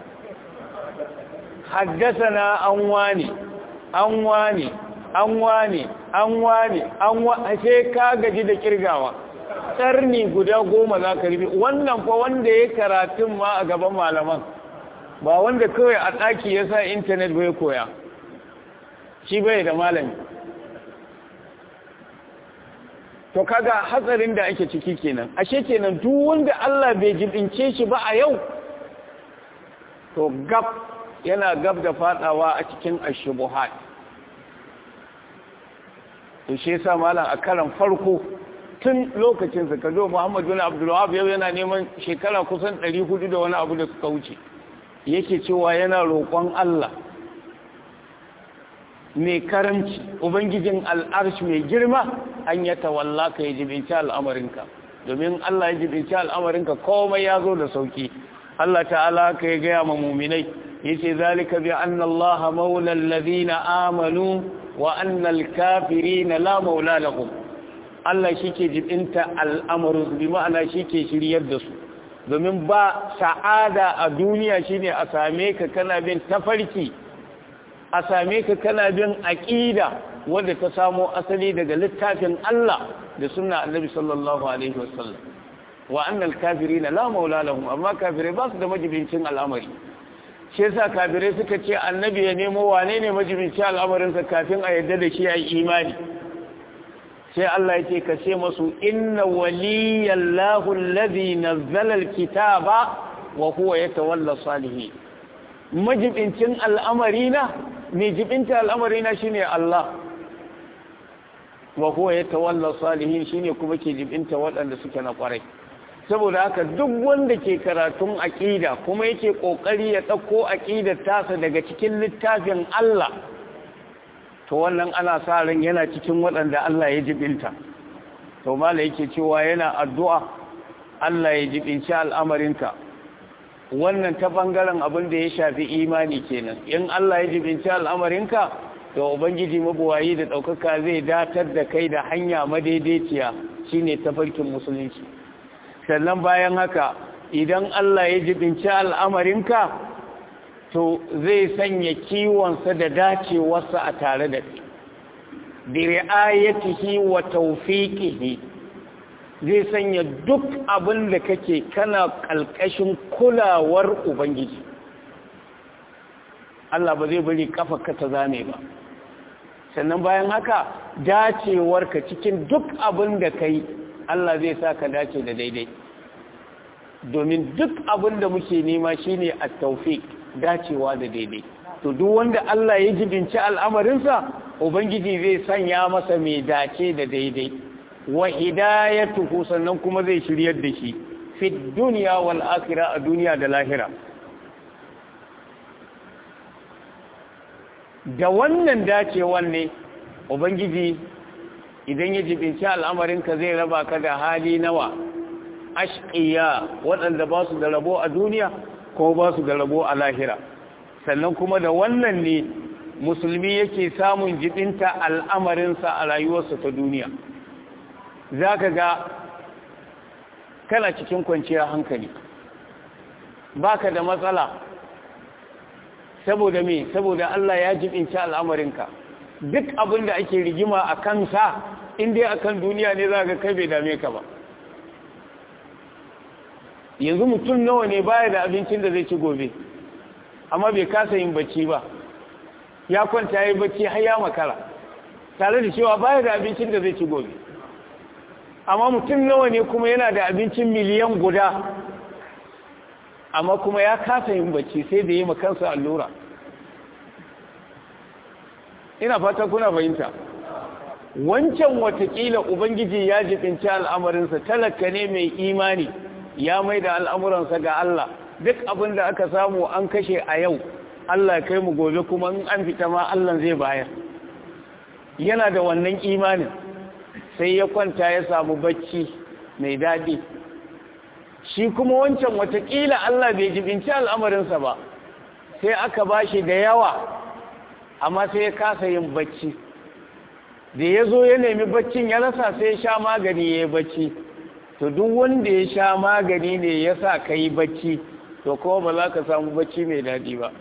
haddasana an wani an wani an wani an wani an wani sai ka gaji da kirgawa ƙarni guda goma za ka rubi wannan fa wanda ya karatun ma a gaban malaman ba wanda kawai a ɗaki ya sa intanet bai koya shi bai da malami to kaga hatsarin da ake ciki kenan ashe kenan duk wanda Allah bai jibince shi ba a yau to gab yana gab da fadawa a cikin ashubuhat to shi yasa malam a karan farko tun lokacin sa kazo Muhammad bin Abdul Wahhab yau yana neman shekara kusan 400 da wani abu da suka wuce yake cewa yana roƙon Allah mai karamci ubangijin al'arshi mai girma an ya tawalla ka yi jibinci al'amarinka domin Allah ya jibinci al'amarinka komai ya zo da sauki Allah ta'ala ka ya gaya ma muminai yace zalika bi anna Allah maula alladhina amanu wa anna al-kafirina la maula lahum Allah shike jibinta al'amarin bi ma'ana shike shiryar da su domin ba sa'ada a duniya shine a same ka kana bin tafarki a same ka kana bin aqida wanda ta samo asali daga littafin Allah da sunna Annabi sallallahu alaihi wasallam wa annal kafirina la maula lahum amma kafirai ba su da majibincin al'amari shi yasa kafirai suka ce annabi ya nemo wane ne majibincin al'amarin sa kafin a yarda da shi ayi imani sai Allah yake ka ce masu inna waliyallahu alladhi nazzala alkitaba wa huwa yatawalla salihin majibincin al'amarina mai jibinta al'amarina shine Allah wa huwa yatawalla salihin shine kuma ke jibinta waɗanda suke na ƙwarai saboda haka duk wanda ke karatun aƙida kuma yake ƙoƙari ya ɗauko aƙidar tasa daga cikin littafin Allah to wannan ana sa ran yana cikin waɗanda Allah ya jibinta to mala yake cewa yana addu'a Allah ya jibinci al'amarinka wannan ta bangaren abin da ya shafi imani kenan in Allah ya jibinci al'amarinka to ubangiji mabuwayi da ɗaukaka zai datar da kai da hanya madaidaiciya shine tafarkin musulunci sannan bayan haka idan Allah ya jibinci al'amarinka to zai sanya kiwonsa da dacewarsa a tare da kai bi ri'ayatihi wa tawfiqihi zai sanya duk abin da kake kana kalkashin kulawar ubangiji Allah ba zai bari kafa ka ta zame ba sannan bayan haka dacewarka cikin duk abin da kai Allah zai sa ka dace da daidai domin duk abin da muke nema shine at-tawfiq dacewa da daidai to duk wanda Allah ya jibinci al'amarinsa ubangiji zai sanya masa mai dace da daidai wa hidayatuhu sannan kuma zai shiryar da shi fi dunya wal akhirah a duniya da lahira da wannan dacewan ne ubangiji idan ya jibinci al'amarinka zai raba ka da hali nawa ashqiya waɗanda ba su da rabo a duniya ko ba su da rabo a lahira sannan kuma da wannan ne musulmi yake samun jibinta al'amarinsa a rayuwarsa ta duniya za ka ga kana cikin kwanciyar hankali baka da matsala saboda me saboda Allah ya jibinci al'amarinka duk abin da ake rigima a kansa inda a kan duniya ne za ka kai bai dame ka ba yanzu mutum nawa ne baya da abincin da zai ci gobe amma bai kasa yin bacci ba ya kwanta ya yi bacci har ya makara tare da cewa baya da abincin da zai ci gobe amma mutum nawa ne kuma yana da abincin miliyan guda amma kuma ya kasa yin bacci sai da yi makansa allura ina fata kuna fahimta wancan watakila ubangiji ya jibinci al'amarinsa talaka ne mai imani ya mai da al'amuransa ga Allah duk abin da aka samu an kashe a yau Allah kai mu gobe kuma in an fita ma Allah zai bayar yana da wannan imanin sai ya kwanta ya samu bacci mai daɗi shi kuma wancan watakila Allah bai jibinci al'amarinsa ba sai aka bashi da yawa amma sai ya kasa yin bacci da ya zo ya nemi baccin ya rasa sai ya sha magani ya yi bacci to duk wanda ya sha magani ne ya sa ka yi bacci to kuma ba za ka samu bacci mai daɗi ba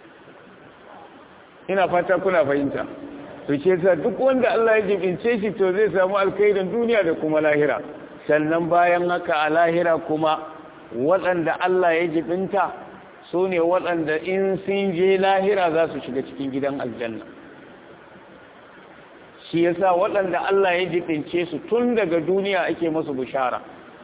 ina fata kuna fahimta to ce sa duk wanda Allah ya jibince shi to zai samu alkhairin duniya da kuma lahira sannan bayan haka a lahira kuma waɗanda Allah ya jibinta su ne waɗanda in sun je lahira za su shiga cikin gidan aljanna shi yasa waɗanda Allah ya jibince su tun daga duniya ake masu bishara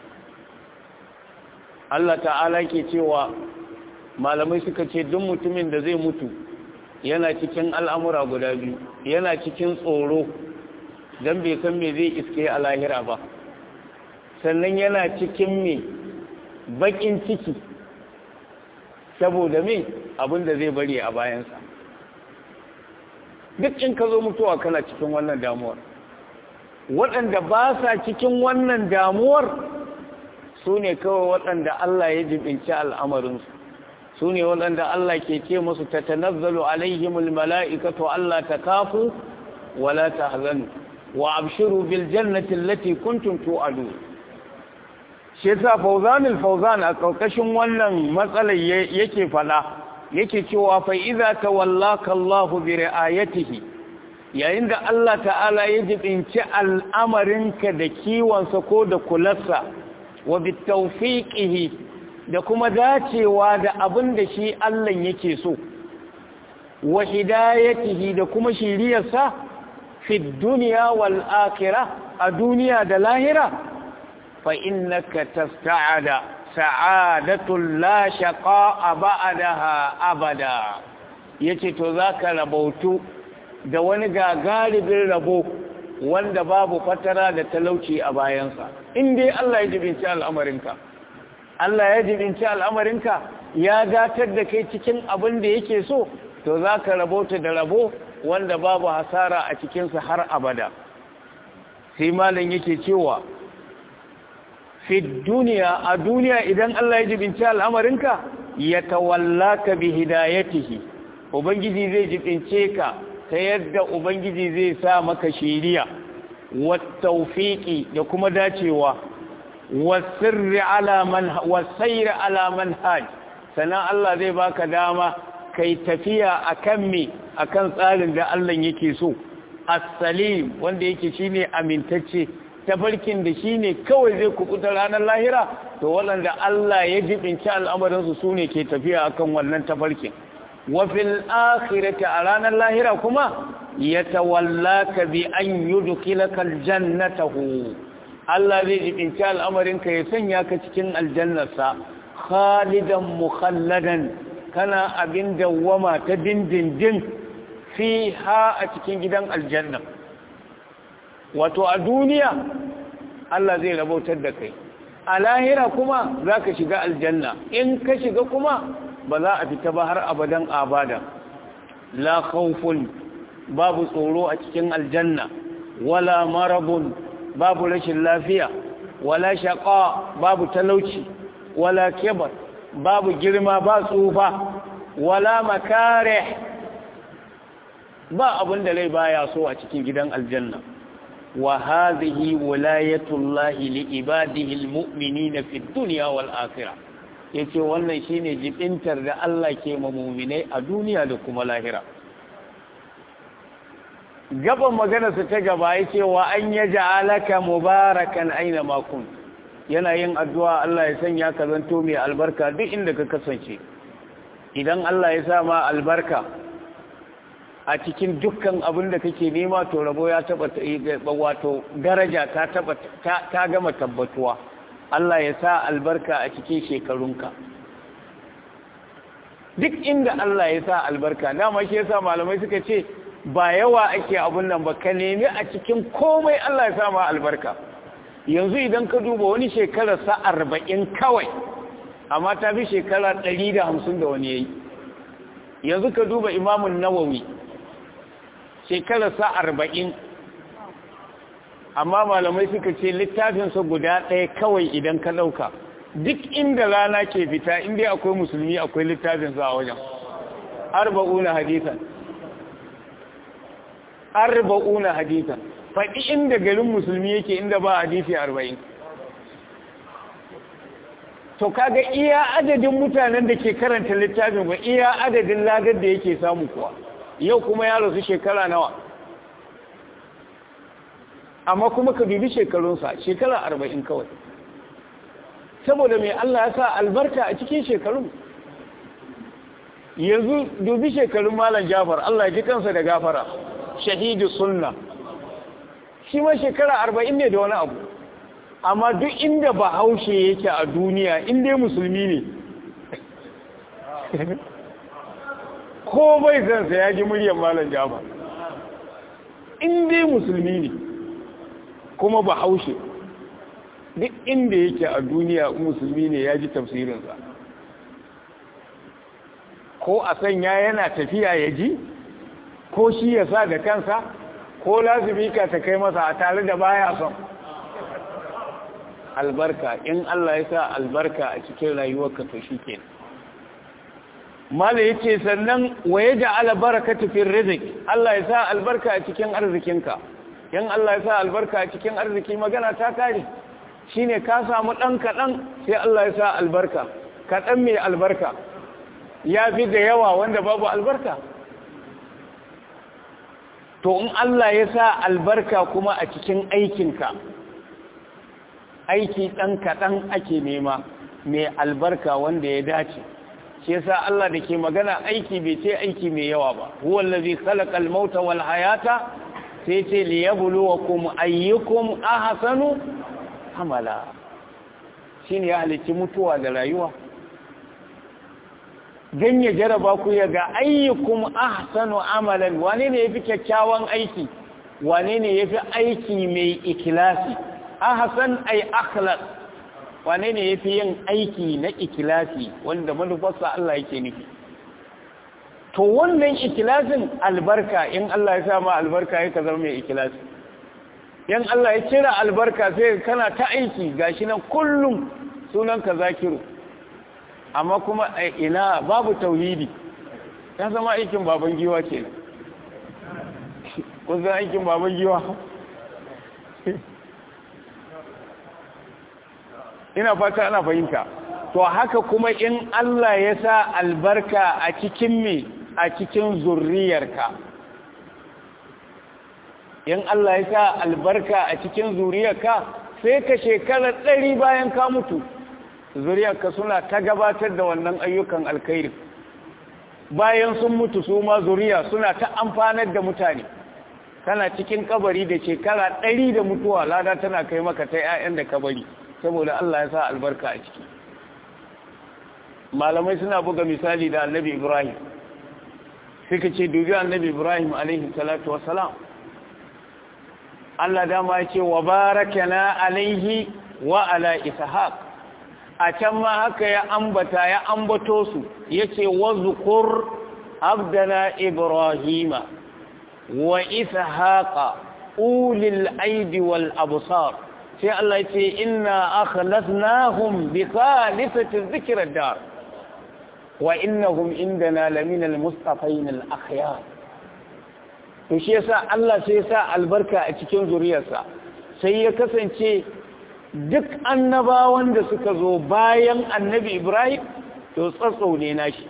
Allah ta'ala ke cewa malamai suka ce duk mutumin da zai mutu yana cikin al'amura guda biyu yana cikin tsoro don bai san me zai iske a lahira ba sannan yana cikin me bakin ciki saboda me abinda zai bari a bayansa duk in ka zo mutuwa kana cikin wannan damuwar waɗanda ba sa cikin wannan damuwar su ne kawai waɗanda Allah ya jibinci al'amarinsu su ne waɗanda Allah ke ce musu ta tanazzalu alaihimul mala'ikatu Allah ta kafu wala ta hazanu wa abshiru bil jannati allati kuntum tu'adu shi yasa fawzanul fawzan a karkashin wannan matsalar yake fada yake cewa fa idza tawallaka Allah bi ri'ayatihi yayin da Allah ta'ala ya jibinci al'amarinka da kiwonsa ko da kularsa wa bi tawfiqihi da kuma dacewa da abin da shi Allah yake so wa hidayatihi da kuma shiriyarsa fi dunya wal akhirah a duniya da lahira fa innaka tasta'ada sa'adatul la shaqa'a ba'daha abada yace to zaka rabautu da wani gagaribin rabo wanda babu fatara da talauci a bayansa in dai Allah ya jibinci al'amarinka Allah ya jibinci al'amarinka ya gatar da kai cikin abin da yake so to zaka rabauta da rabo wanda babu hasara a cikinsa har abada sai malam yake cewa fi duniya a duniya idan Allah ya jibinci al'amarinka ya tawallaka bi hidayatihi ubangiji zai jibince ka ta yadda ubangiji zai sa maka shiriya wa tawfiqi da kuma dacewa wa sirri ala man wa sayri ala manhaj sanan Allah zai baka dama kai tafiya akan me akan tsarin da Allah yake so as-salim wanda yake shine amintacce tafarkin da shi ne kawai zai kukuta ranar lahira to waɗanda Allah ya jibinci al'amarinsu su ne ke tafiya akan wannan tafarkin wafil akhirati a ranar lahira kuma ya tawallaka bi an yudkhilaka aljannatahu Allah zai jibinci al'amarinka ya sanya ka cikin aljannarsa khalidan mukhalladan kana abin dawwama ta dindindin fiha a cikin gidan aljanna wato a duniya Allah zai rabautar da kai a lahira kuma za ka shiga aljanna in ka shiga kuma ba za a fita ba har abadan abada la khawfun babu tsoro a cikin aljanna wala marabun babu rashin lafiya wala shaqa babu talauci wala kibar babu girma ba tsufa wala makare ba abin da rai baya so a cikin gidan aljanna وهذه ولاية الله لعباده المؤمنين في الدنيا والآخرة yace wannan shine jibintar da Allah ke ma mu'minai a duniya da kuma lahira gaban magana su ta gaba yace wa an yaj'alaka mubarakan aina ma kun yana yin addu'a Allah ya sanya ka zanto mai albarka duk inda ka kasance idan Allah ya sa ma albarka a cikin dukkan abin da kake nema to rabo ya taba wato daraja ta taba ta gama tabbatuwa Allah ya sa albarka a cikin shekarunka duk inda Allah ya sa albarka dama shi yasa malamai suka ce ba yawa ake abun nan ba ka nemi a cikin komai Allah ya sa ma albarka yanzu idan ka duba wani shekara sa arba'in kawai amma ta fi shekara ɗari da hamsin da wani yayi yanzu ka duba imamun nawawi shekararsa arba'in amma malamai suka ce littafinsa guda ɗaya kawai idan ka ɗauka duk inda rana ke fita inda akwai musulmi akwai littafinsa a wajen arba'una hadisan arba'una hadisan faɗi inda garin musulmi yake inda ba hadisi arba'in to kaga iya adadin mutanen da ke karanta littafin ba iya adadin ladar da yake samu kuwa yau kuma ya rasu shekara nawa amma kuma ka bibi shekarunsa shekara arba'in kawai saboda mai Allah ya sa albarka a cikin shekarun yanzu dubi shekarun malam jafar Allah ji kansa da gafara shahidu sunna shi ma shekara arba'in ne da wani abu amma duk inda ba haushe yake a duniya inda musulmi ne ko bai zansa ya ji muryar malam jafar inda musulmi ne kuma ba haushe duk inda yake a duniya musulmi ne ya ji tafsirinsa ko a sanya yana tafiya ya ji ko shi ya sa da kansa ko lazimika ta kai masa a tare da baya son albarka in Allah ya sa albarka a cikin rayuwarka to shi ke mala ya ce sannan wa ya ja albarka tafin rizik Allah ya sa albarka a cikin arzikinka in Allah ya sa albarka a cikin arziki magana ta kare shi ne ka samu ɗan kaɗan sai Allah ya sa albarka kaɗan mai albarka ya fi da yawa wanda babu albarka to in Allah ya sa albarka kuma a cikin aikinka aiki ɗan kaɗan ake nema mai albarka wanda ya dace shi yasa Allah da ke magana aiki bai ce aiki mai yawa ba huwa allazi khalaqal mauta wal hayata sai ce liyabluwakum ayyukum ahsanu amala shine ya halicci mutuwa da rayuwa dan ya jaraba ku ya ga ayyukum ahsanu amalan wane ne yafi kyakkyawan aiki wane ne yafi aiki mai ikhlasi ahsan ay akhlas wane ne yafi yin aiki na ikhlasi wanda manufarsa Allah yake nufi to wannan ikhlasin albarka in Allah ya sa ma albarka yake zama mai ikhlasi yan Allah ya cira albarka sai kana ta aiki gashi nan kullum sunan ka zakiru amma kuma ina babu tauhidi ya zama aikin baban giwa kenan kun san aikin baban giwa ina fata ana fahimta to haka kuma in Allah ya sa albarka a cikin me a cikin zurriyarka in Allah ya sa albarka a cikin zuriyarka sai ka shekara ɗari bayan ka mutu zuriyarka suna ta gabatar da wannan ayyukan alkhairi bayan sun mutu su ma zuriya suna ta amfanar da mutane kana cikin kabari da shekara ɗari da mutuwa lada tana kai maka ta 'ya'yan da kabari saboda Allah ya sa albarka a ciki malamai suna buga misali da annabi ibrahim suka ce dubi annabi ibrahim alaihi salatu wassalam Allah dama ya ce wa barakana alaihi wa ala ishaq a can ma haka ya ambata ya ambato su yace wazkur abdana ibrahima wa ishaqa ulil aidi wal absar sai Allah ce inna akhlasnahum bi khalisati dhikra dar wa innahum indana laminal mustafain al akhyar to shi yasa Allah sai sa albarka a cikin zuriyarsa sai ya kasance duk annabawan da suka zo bayan annabi Ibrahim to tsatsau ne nashi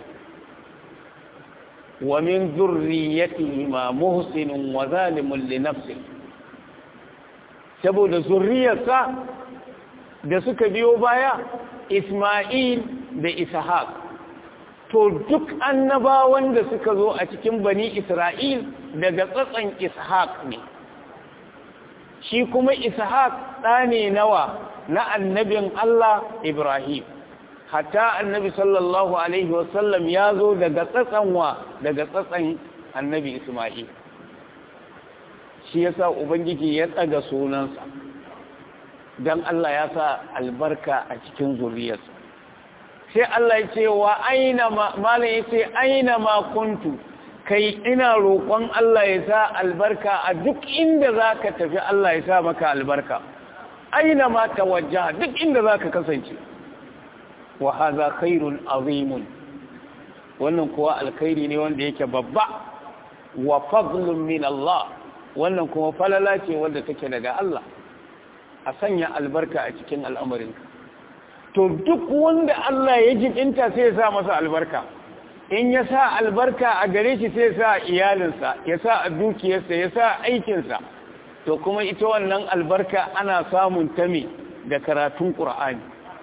wa min zurriyatihi ma muhsinun wa zalimun li nafsihi saboda zurriyarsa da suka biyo baya Ismail da Ishaq to duk annabawan da suka zo a cikin bani Isra'il daga tsatsan Ishaq ne shi kuma Ishaq ɗa ne nawa na annabin Allah Ibrahim hatta annabi sallallahu alaihi wasallam ya zo daga tsatsan wa daga tsatsan annabi Ismail shi yasa ubangiji ya tsaga sunansa dan Allah ya sa albarka a cikin zuriyarsa sai Allah ya ce wa aina ma malam ya ce aina ma kuntu kai ina roƙon Allah ya sa albarka a duk inda zaka tafi Allah ya sa maka albarka aina ma tawajjaha duk inda zaka kasance wa hadha khairun azimun wannan kuwa alkhairi ne wanda yake babba wa fadlun min Allah wannan kuma falala ce wanda take daga Allah a sanya albarka a cikin al'amarinka to duk wanda Allah ya jibinta sai ya sa masa albarka in ya sa albarka a gare shi sai ya sa iyalinsa ya sa a dukiyarsa ya sa aikinsa to kuma ita wannan albarka ana samun ta me da karatun ƙur'ani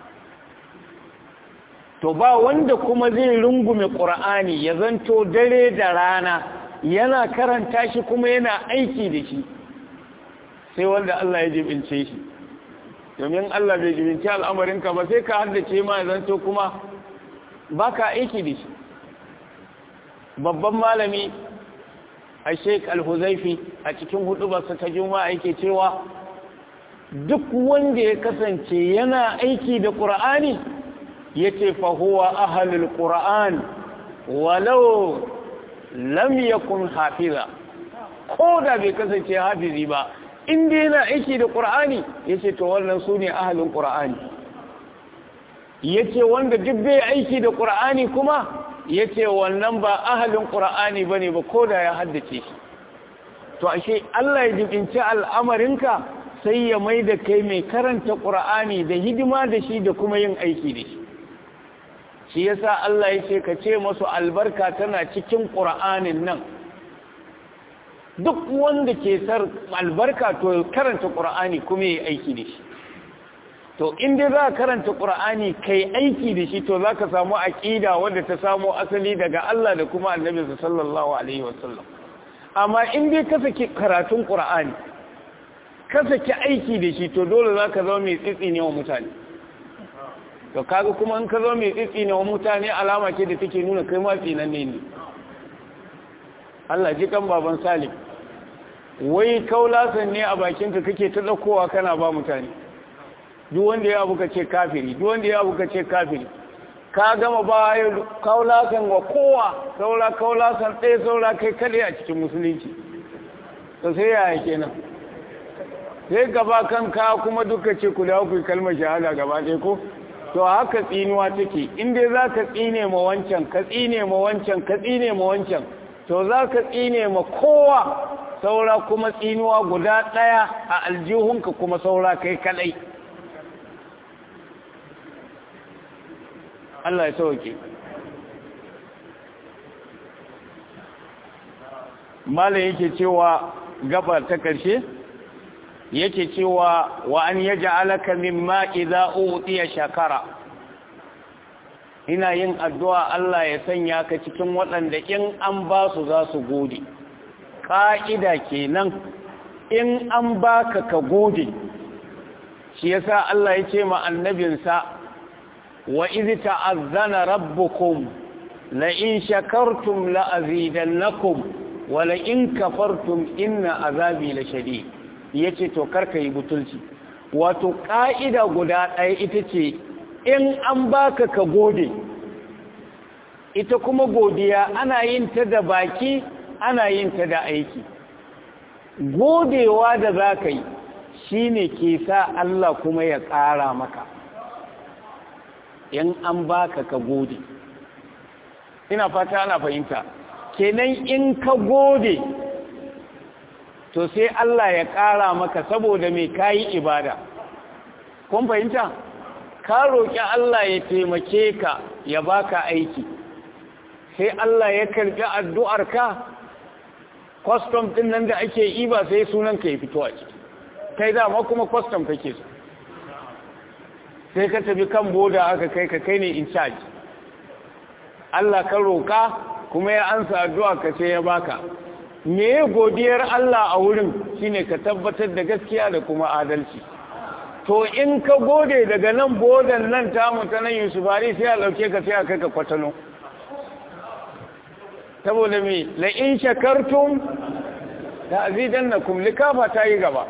to ba wanda kuma zai rungume ƙur'ani ya zanto dare da rana yana karanta shi kuma yana aiki da shi sai wanda Allah ya jibince shi domin Allah bai jibince al'amarinka ba sai ka haddace ma ya zanto kuma ba ka aiki da shi babban malami a sheik al-huzaifi a cikin hudubarsa ta juma'a yake cewa duk wanda ya kasance yana aiki da ƙur'ani ya ce fahuwa ahalul ƙur'an walau lam yakun hafiza ko da bai kasance hafizi ba inda yana aiki da ƙur'ani ya ce to wannan su ne ahalin ƙur'ani ya ce wanda duk bai aiki da ƙur'ani kuma ya ce wannan ba ahalin ƙura'ani ba ne ba ko da ya haddace shi to ashe Allah ya jibinci al'amarinka sai ya mai da kai mai karanta ƙura'ani da hidima da shi da kuma yin aiki da shi shi yasa Allah ya ce ka ce masu albarka tana cikin ƙura'anin nan duk wanda ke sar albarka to karanta ƙura'ani kuma ya aiki da shi to inda za ka karanta ƙura'ani kai aiki da shi to za ka samu aƙida wadda ta samu asali daga Allah da kuma annabi sallallahu alaihi wasallam amma inda ka saki karatun ƙura'ani ka saki aiki da shi to dole za ka zama mai tsitsi ne wa mutane to kaga kuma in ka zama mai tsitsi ne wa mutane alama ce da take nuna kai ma tsinanne ne Allah ji kan baban Salim wai kaulasan ne a bakinka kake ta ɗaukowa kana ba mutane duk wanda ya abu ka ce kafiri duk wanda ya abu ka ce kafiri ka gama ba kaulasan wa kowa saura kaulasan ɗaya saura kai kaɗai a cikin musulunci to sai yaya kenan sai gaba kanka kuma duka ce ku da ku kalmar shahada gaba ɗaya ko to haka tsinuwa take in dai za ka tsine ma wancan ka tsine ma wancan ka tsine ma wancan to za ka tsine ma kowa saura kuma tsinuwa guda ɗaya a aljihunka kuma saura kai kaɗai Allah ya sauke Malam yake cewa gaba ta ƙarshe yake cewa wa an yaj'alaka mimma idza utiya shakara ina yin addu'a Allah ya sanya ka cikin waɗanda in an ba su za su gode ƙa'ida kenan in an baka ka gode shi yasa Allah ya ce ma annabinsa wa izi ta'azzana rabbukum la in shakartum la azidannakum wa la in kafartum inna azabi la shadid yace to karka yi butulci wato ka'ida guda ɗaya ita ce in an baka ka gode ita kuma godiya ana yin ta da baki ana yin ta da aiki godewa da za ka yi shi ne ke sa Allah kuma ya ƙara maka in an baka ka gode ina fata ana fahimta kenan in ka gode to sai Allah ya ƙara maka saboda mai kayi ibada kun fahimta ka roƙi Allah ya taimake ka ya baka aiki sai Allah ya karɓi addu'arka kwastom ɗin nan da ake yi ba sai sunan ka ya fito a ciki kai dama kuma kwastom kake so sai ka tafi kan boda aka kai ka kai ne in charge Allah ka roƙa kuma ya ansa addu'a ka ce ya baka me godiyar Allah a wurin shine ka tabbatar da gaskiya da kuma adalci to in ka gode daga nan bodan nan tamu ta nan yusufari sai a lauke ka sai a kai ka kwatano saboda me la in shakartum da azidannakum likafa ta yi gaba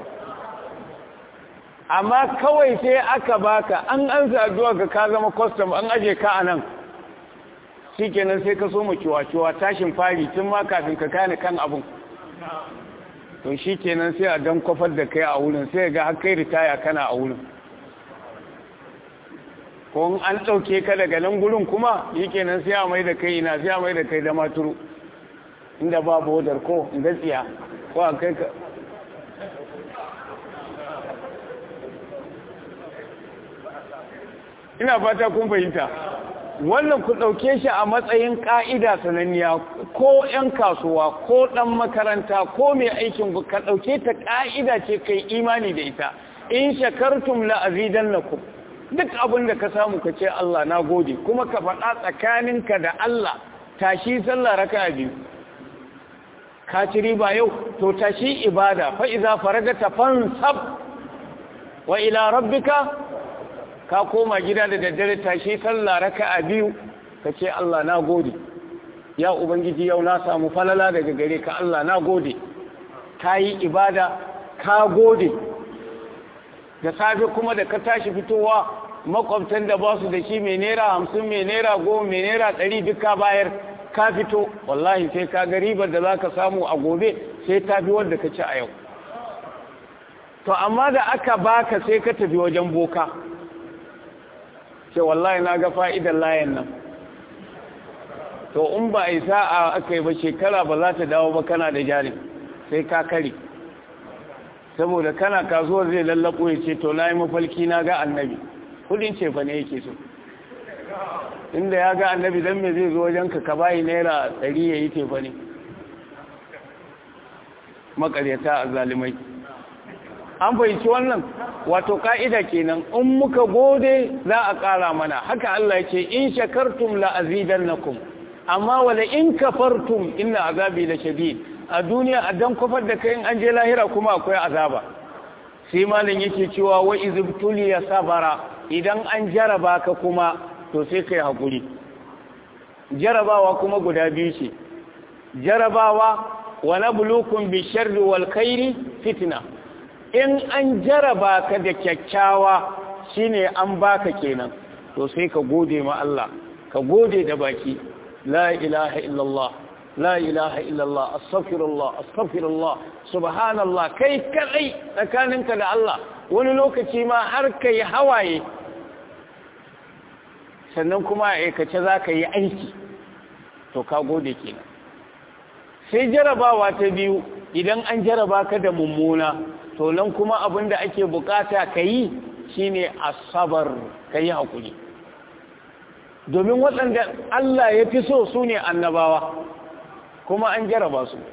amma kawai sai aka baka an ansa addu'a ka ka zama custom an aje ka anan shikenan sai ka so mu kiwa-kiwa tashin fari tun ma kafin ka kane kan abun to shikenan sai a dan kofar da kai a wurin sai ga har kai ritaya kana a wurin ko an ɗauke ka daga nan gurin kuma shikenan sai a mai da kai ina sai a mai da kai da maturu inda ba bodar ko inda tsiya ko a kai ka ina fata kun fahimta wannan ku ɗauke shi a matsayin ƙa'ida sananniya ko ‘yan kasuwa ko ɗan makaranta ko mai aikin ka ɗauke ta ƙa'ida ce kai imani da ita in shakartum la'azidan na ku duk abin da ka samu ka ce Allah na gode kuma ka faɗa tsakaninka da Allah tashi sallah raka biyu ka ci riba yau to tashi ibada fa'iza faragata fansab wa ila rabbika ka koma gida da daddare tashi sallah raka'a biyu ka ce Allah na gode ya ubangiji yau na samu falala daga gare ka Allah na gode ka yi ibada ka gode da safe kuma da ka tashi fitowa makwabtan da ba su da shi mai naira hamsin mai naira goma mai naira ɗari duka bayar ka fito wallahi sai ka ga ribar da za ka samu a gobe sai ta fi wadda ka ci a yau to amma da aka baka sai ka tafi wajen boka ce wallahi na ga fa'idan layan nan to in ba a yi sa'a aka yi ba shekara ba za ta dawo ba kana da jari sai ka kare saboda kana kasuwar zai lallako ya ce to na yi mafalki na ga annabi kudin ce fa ne yake so inda ya ga annabi don me zai zo wajen ka bayi naira ɗari ya yi tefa ne makaryata a zalimai an fahimci wannan wato ka'ida kenan in muka gode za a ƙara mana haka Allah ce in shakartum la azidannakum amma wala in kafartum inna azabi la shadid a duniya a dan kofar da kai in an je lahira kuma akwai azaba sai malin yake cewa wa izbtuliya sabara idan an jaraba ka kuma to sai kai hakuri jarabawa kuma guda biyu ce jarabawa wa nabluukum bi sharri wal khairi fitna in an jaraba ka da kyakkyawa shine an baka kenan to sai ka gode ma Allah ka gode da baki la ilaha illallah la ilaha illallah astaghfirullah astaghfirullah subhanallah kai kadai tsakaninka da Allah wani lokaci ma har kai hawaye sannan kuma a aikace za ka yi aiki to ka gode kenan sai jarabawa ta biyu idan an jaraba ka da mummuna to nan kuma abin da ake bukata ka yi shine asabar ka yi haƙuri domin waɗanda Allah ya fi so su ne annabawa kuma an jaraba su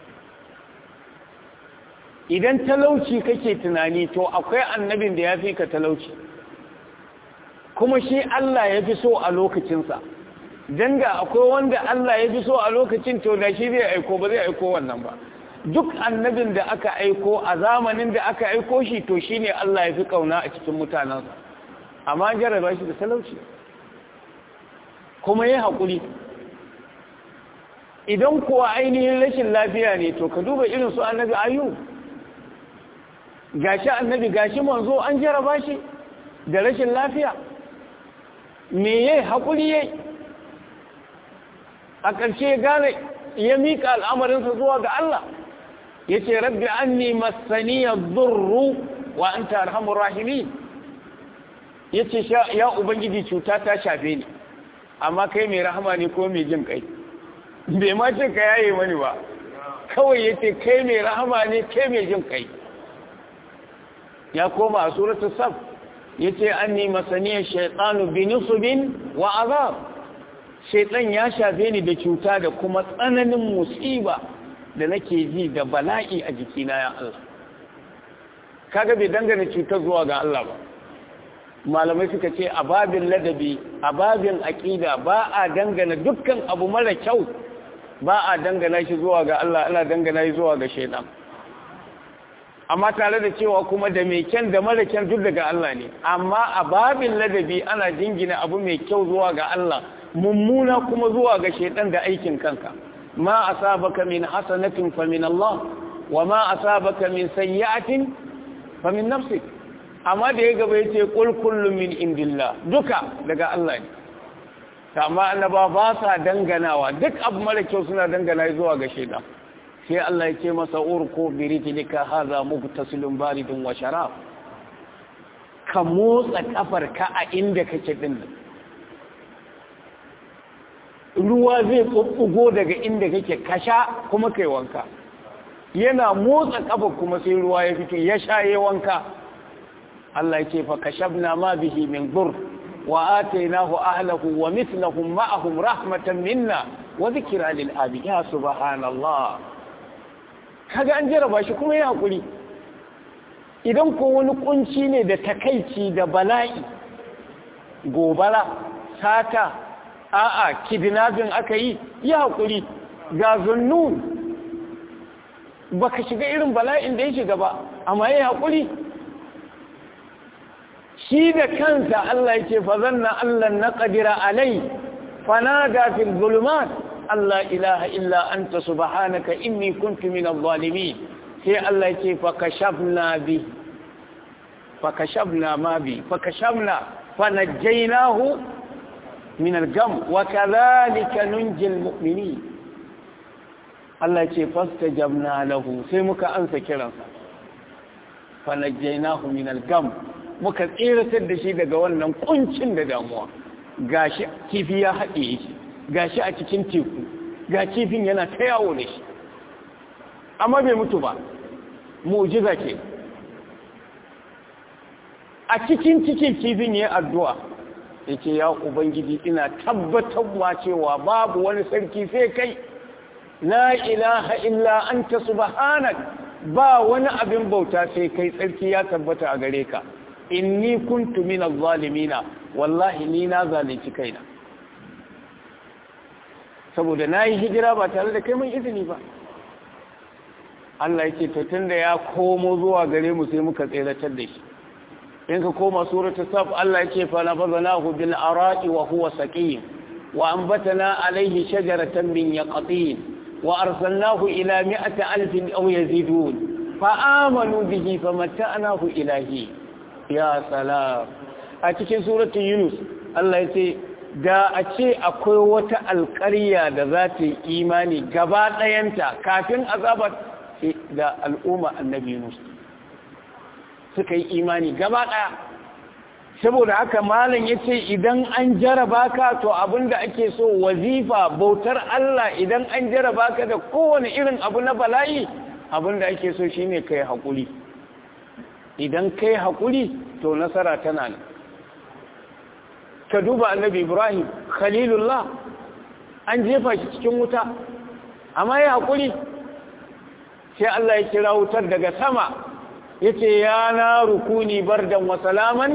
idan talauci kake tunani to akwai annabin da ya fi ka talauci kuma shi Allah ya fi so a lokacinsa don da akwai wanda Allah ya fi so a lokacin to da shi zai aiko ba zai aiko wannan ba duk annabin da aka aiko a zamanin da aka aiko shi to shi ne Allah ya fi kauna a cikin mutanensa amma jarraba shi da talauci kuma ya haƙuri idan kuwa ainihin rashin lafiya ne to ka duba irin su annabi ayu gashi annabi gashi manzo an jarraba shi da rashin lafiya me yayi haƙuri yayi a ƙarshe gane ya miƙa al'amarinsa zuwa ga Allah ya ce rabbi an ni masaniya zurru wa an ta arhamun rahimi ya ce ya ubangiji cuta ta shafe ni amma kai mai rahama ne ko mai jin kai bai ma ce ka yaye mani ba kawai ya ce kai mai rahama ne kai mai jin kai ya koma a suratul saf ya ce an ni masaniyar shaitanu bi nusubin wa azab shaitan ya shafe ni da cuta da kuma tsananin musiba da nake ji da bala'i a jikina ya Allah kaga bai dangane cutar zuwa ga Allah ba malamai suka ce a babin ladabi a babin aƙida ba a dangana dukkan abu mara kyau ba a dangana shi zuwa ga Allah ana dangana shi zuwa ga shaidan amma tare da cewa kuma da mai kyan da mara kyan duk daga Allah ne amma a babin ladabi ana jingina abu mai kyau zuwa ga Allah mummuna kuma zuwa ga shaidan da aikin kanka ma asabaka min hasanatin fa min Allah wa ma asabaka min sayyi'atin fa min nafsik amma da ya gaba yace qul kullu min indillah duka daga Allah ne amma annaba ba sa danganawa duk abu mara kyau suna dangana zuwa ga shaidan sai Allah ya ce masa urko birijlika hadha mubtasilun baridun wa sharab ka motsa kafarka a inda kake din ruwa zai tsubbugo daga inda kake kasha kuma kai wanka yana motsa kafa kuma sai ruwa ya fito ya shaye wanka Allah ya ce fa kashabna ma bihi min dur wa atainahu ahlahu wa mithlahum ma'ahum rahmatan minna wa dhikra lil abi ya subhanallah kaga an jaraba shi kuma ya hakuri idan ko wani kunci ne da takaici da bala'i gobara sata a'a kidnapping aka yi ya hakuri ga zunnun baka shiga irin bala'in da ya shiga ba amma ya hakuri shi da kansa Allah yake fa zanna Allah na qadira alai fanada fil zulumat Allah ilaha illa anta subhanaka inni kuntu minadh zalimin sai Allah yake fa kashafna bi fa kashafna ma bi fa kashafna fanajjaynahu min al-gam wa kadhalika nunji al-mu'minin Allah ce fastajabna lahu sai muka ansa kiransa fanajjaynahu min al-gam muka tsiratar da shi daga wannan kuncin da damuwa gashi kifi ya haɗe shi gashi a cikin teku ga kifin yana ta yawo da shi amma bai mutu ba mu'jiza ke a cikin cikin kifin ya addu'a yake ya ubangiji ina tabbatarwa cewa babu wani sarki sai kai la ilaha illa anta subhanak ba wani abin bauta sai kai tsarki ya tabbata a gare ka inni kuntu min zalimina wallahi ni na zalunci kaina saboda nayi hijira ba tare da kai mun izini ba Allah yake to tunda ya komo zuwa gare mu sai muka tseratar da shi in ka koma suratul saf Allah yake fa nabadnahu bil ara'i wa huwa saqim wa anbatana alayhi shajaratan min yaqtin wa arsalnahu ila mi'ati alfin aw yazidun fa amanu bihi famatta'nahu ilahi ya salam a cikin suratul yunus Allah yace da a ce akwai wata alƙarya da za ta yi imani gaba ɗayanta kafin azabar da al'umma annabi yunus suka yi imani gaba ɗaya saboda haka malam ya ce idan an jaraba ka to abinda ake so wazifa bautar Allah idan an jaraba ka da kowane irin abu na bala'i abinda ake so shine kai haƙuri idan kai haƙuri to nasara tana nan ka duba annabi ibrahim khalilullah an jefa shi cikin wuta amma ya haƙuri sai Allah ya kira wutar daga sama yace ya na rukuni bardan wa salaman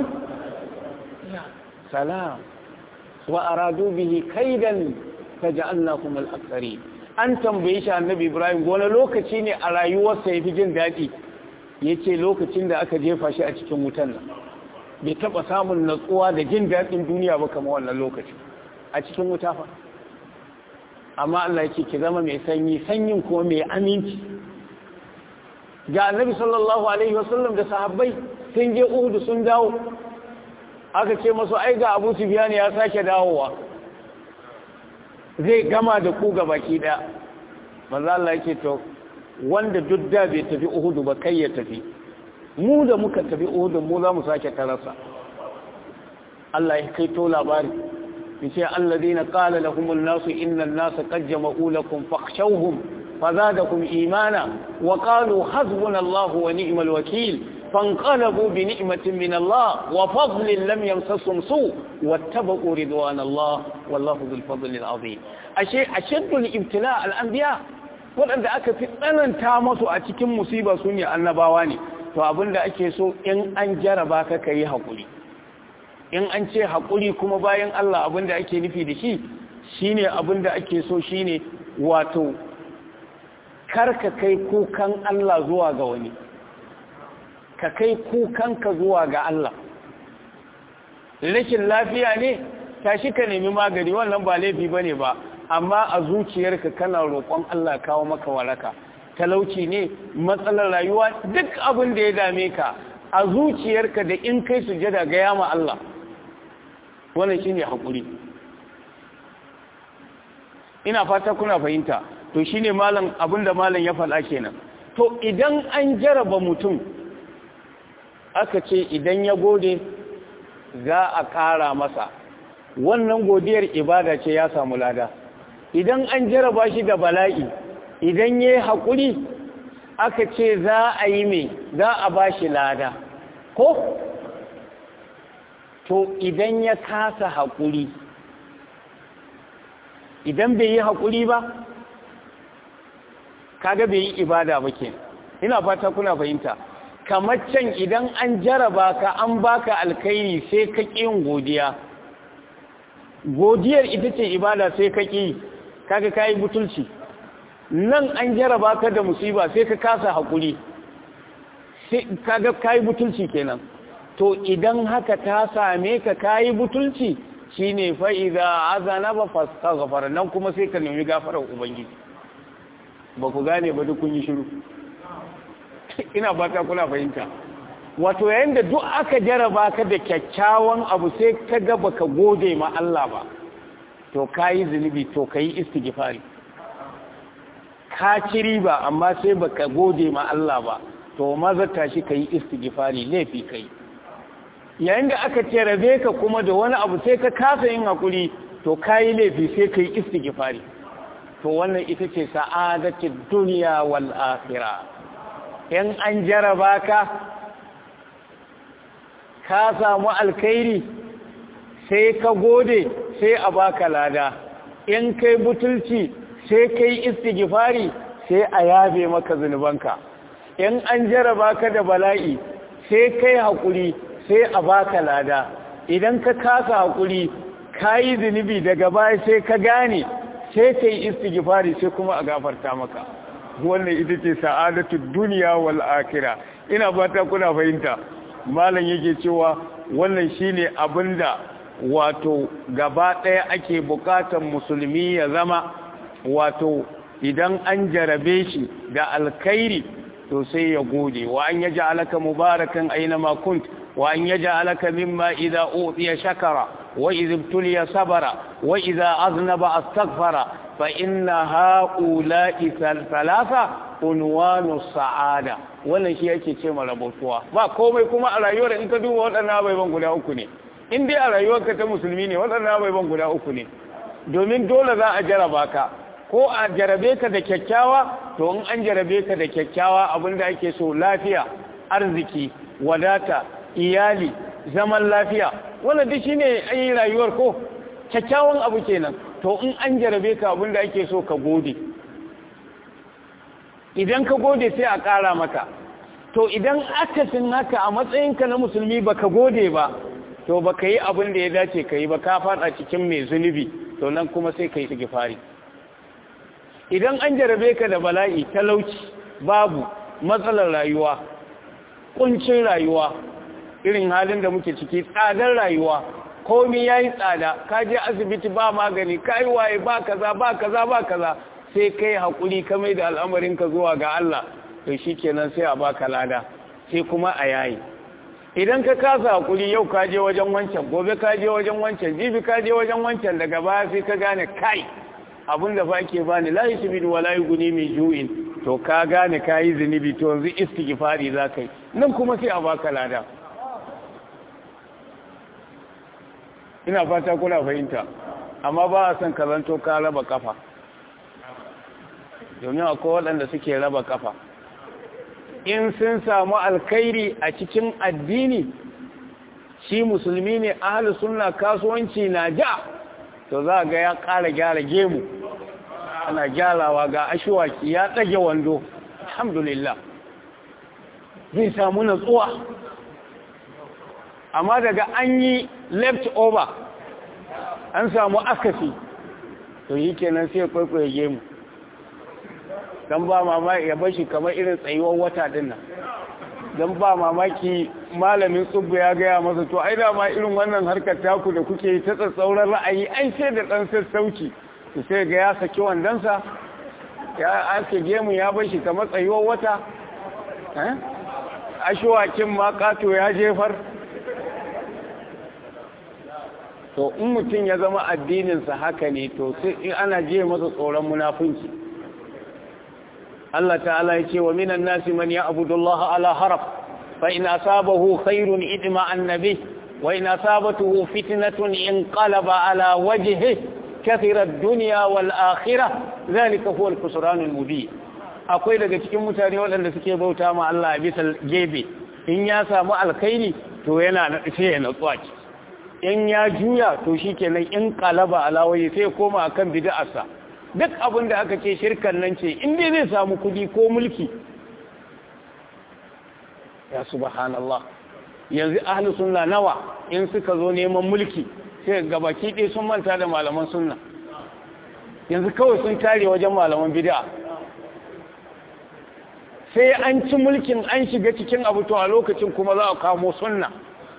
salam wa aradu bihi kaidan faj'alnakum al-aktharin an tambaye shi annabi ibrahim gona lokaci ne a rayuwarsa yafi jin dadi yace lokacin da aka jefa shi a cikin wutan nan bai taba samun natsuwa da jin dadin duniya ba kamar wannan lokaci a cikin wuta fa amma Allah yake ki zama mai sanyi sanyin kuma mai aminci ga annabi sallallahu alaihi wasallam da sahabbai sun je Uhud sun dawo aka ce masu ai ga Abu Sufyan ya sake dawowa zai gama da ku ga baki daya manzo Allah yake to wanda duk da bai tafi Uhud ba kai ya tafi mu da muka tafi Uhud mu za mu sake tarasa Allah ya kai to labari yace alladhina qala lahum an-nasu inna an-nasa qad jama'u lakum fakhshawhum فزادكم إيمانا وقالوا حسبنا الله ونعم الوكيل فانقلبوا بنعمة من الله وفضل لم يمسسهم سوء واتبقوا رضوان الله والله ذو الفضل العظيم أشيء أشد الابتلاء الأنبياء waɗanda aka fi tsananta masu a cikin musiba su ne annabawa ne to abin da ake so in an jaraba ka ka yi haƙuri in an ce haƙuri kuma bayan Allah abinda ake nufi da shi shine abinda ake so shine wato karka kai kukan Allah zuwa ga wani ka kai kukanka zuwa ga Allah rashin lafiya ne tashi ka nemi magani wannan ba laifi bane ba amma a zuciyarka kana roƙon Allah kawo maka waraka talauci ne matsalar rayuwa duk abin da ya dame ka a zuciyarka da in kai sujada ga yama Allah wannan shine hakuri ina fata kuna fahimta to shine malam abinda malam ya faɗa kenan to idan an jaraba mutum aka ce idan ya gode za a ƙara masa wannan godiyar ibada ce ya samu lada idan an jaraba shi da bala'i idan ya yi haƙuri aka ce za a yi mai za a ba shi lada ko to idan ya kasa haƙuri idan bai yi haƙuri ba kaga bai yi ibada ba ke ina fata kuna fahimta kamar can idan an jaraba ka an baka alkairi sai ka ƙin godiya godiyar ita ce ibada sai ka ƙi kaga kayi butulci nan an jaraba ka da musiba sai ka kasa haƙuri kaga kayi butulci kenan to idan haka ta same ka kayi butulci shine fa idza azana ba fastaghfar nan kuma sai ka nemi gafarar ubangiji ba ku gane ba duk kun yi shiru ina fata kuna fahimta wato yayin da duk aka jaraba ka da kyakkyawan abu sai ka ga baka gode ma Allah ba to kayi zunubi to kayi istighfari ka ci riba amma sai baka gode ma Allah ba to maza tashi kayi istighfari laifi kai yayin da aka ce rabe ka kuma da wani abu sai ka kasa yin hakuri to kayi laifi sai kai istighfari to wannan ita ce sa'adatul dunya wal akhirah in an jaraba ka ka samu alkhairi sai ka gode sai a baka lada in kai butulci sai kai istighfari sai a yabe maka zunubanka in an jaraba ka da bala'i sai kai hakuri sai a baka lada idan ka kasa hakuri kayi zunubi daga baya sai ka gane sai kai istighfari sai kuma a gafarta maka wannan ita ce sa'adatu duniya wal akhirah ina fata kuna fahimta malam yake cewa wannan shine abinda wato gaba ɗaya ake buƙatar musulmi ya zama wato idan an jarabe shi da alkhairi to sai ya gode wa an yaja alaka mubarakan aina ma kunt wa an yaja alaka mimma idza utiya shakara wa idza ibtuliya sabara wa idza aznaba astaghfara fa inna haula'i thalatha unwanu sa'ada wannan shi yake ce marabotuwa ba komai kuma a rayuwar in ka duba waɗannan abubuwan guda uku ne in dai a rayuwarka ta musulmi ne waɗannan abubuwan guda uku ne domin dole za a jaraba ka ko a jarabe ka da kyakkyawa to in an jarabe ka da kyakkyawa abinda ake so lafiya arziki wadata iyali zaman lafiya wannan duk shine ayi rayuwar ko kyakkyawan abu kenan to in an jarabe ka abinda ake so ka gode idan ka gode sai a ƙara maka to idan akasin haka a matsayinka na musulmi baka gode ba to baka yi abin da ya dace ka yi ba ka fada cikin mai zunubi to nan kuma sai ka yi sigifari idan an jarabe ka da bala'i talauci babu matsalar rayuwa kuncin rayuwa irin halin da muke ciki tsadar rayuwa komi ya yi tsada ka je asibiti ba magani ka yi waye ba kaza ba kaza ba kaza sai kai haƙuri ka mai da al'amarinka zuwa ga Allah to shi kenan sai a baka lada sai kuma a yayi idan ka kasa haƙuri yau ka je wajen wancan gobe ka je wajen wancan jibi ka je wajen wancan daga baya sai ka gane kai abin da fa ke bani la yusbidu wa la yughni min ju'in to ka gane ka yi zunubi to yanzu istighfari za ka yi nan kuma sai a baka lada ina fata kuna fahimta amma ba a son ka zanto ka raba kafa domin akwai waɗanda suke raba kafa in sun samu alkhairi a cikin addini shi musulmi ne ahalus sunna kasuwanci na ja to za ga ya ƙara gyara gemu ana gyarawa ga ashiwaki ya ɗage wando alhamdulillah zai samu natsuwa amma daga an yi left over an samu akasi to yi kenan sai kwaikwaye gemu don ba mamaki ya bashi kamar irin tsayuwar wata din nan don ba mamaki malamin tsubbu ya gaya masa to ai da ma irin wannan harkar taku da kuke ta tsatsauran ra'ayi ai sai da ɗan sassauci to sai ga ya saki wandonsa ya ake gemu ya bashi kamar tsayuwar wata ashewakin ma kato ya jefar to in mutum ya zama addininsa haka ne to sai ana je masa tsoron munafunci Allah ta'ala ya ce wa minan nasi man ya'budu Allah ala haraf fa in asabahu khairun idma annabi wa in asabatuhu fitnatun inqalaba ala wajhihi kathira ad-dunya wal akhirah zalika huwa al-khusran al-mubin akwai daga cikin mutane waɗanda suke bauta ma Allah a bisa gebe in ya samu alkhairi to yana sai ya natsuwa in ya juya to shikenan in qalaba ala wajhi sai koma akan bid'arsa duk abin da aka ce shirkan nan ce inda zai samu kudi ko mulki ya subhanallah yanzu ahli sunna nawa in suka zo neman mulki sai gabaki ɗaya sun manta da malaman sunna yanzu kawai sun tare wajen malaman bid'a sai an ci mulkin an shiga cikin abu to a lokacin kuma za a kamo sunna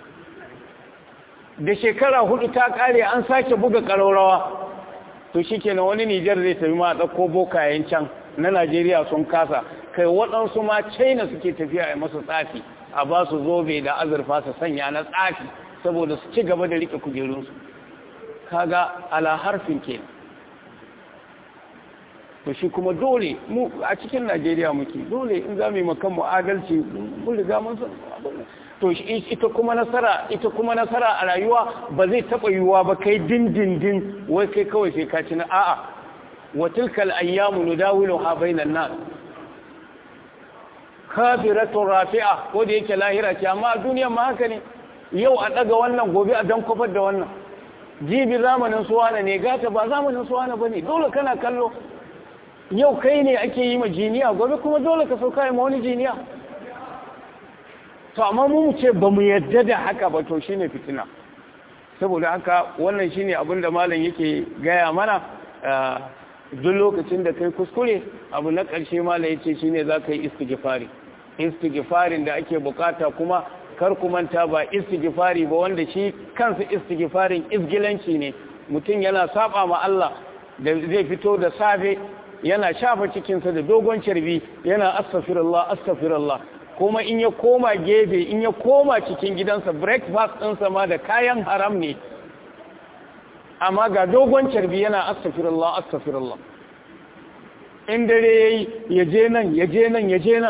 da shekara hudu ta kare an sake buga ƙararrawa to shi kenan wani Nijar zai tafi ma ɗauko bokayen can na Najeriya sun kasa kai waɗansu ma China suke tafiya a masu tsafi a ba su zobe da azurfa su sanya na tsafi saboda su ci gaba da rike kujerunsu kaga ala harfin ke to shi kuma dole mu a cikin Najeriya muke dole in za mu yi makan mu adalci mun riga mun san to ita kuma nasara ita kuma nasara a rayuwa ba zai taba yiwuwa ba kai dindindin wai kai kawai sai ka ci na a'a wa tilkal ayyamu nudawiluha bainan nas kafiratu rafi'a ko da yake lahira ce amma a duniyar ma haka ne yau a daga wannan gobe a dan kofar da wannan jibi zamanin suwana ne gata ba zamanin suwana bane dole kana kallo yau kai ne ake yi ma jiniya gobe kuma dole ka sauka ma wani jiniya to amma mu ce ba mu yadda da haka ba to shine fitina saboda haka wannan shine abin da malam yake gaya mana duk lokacin da kai kuskure abu na ƙarshe malam yace shine za ka yi istighfari istighfarin da ake bukata kuma kar ku manta ba istighfari ba wanda shi kansa istighfarin isgilanci ne mutum yana saba ma Allah da zai fito da safe yana shafa cikinsa da dogon carbi yana astaghfirullah astaghfirullah kuma in ya koma gefe in ya koma cikin gidansa breakfast ɗinsa ma da kayan haram ne amma ga dogon carbi yana astaghfirullah astaghfirullah in dare yayi ya je nan ya je nan ya je nan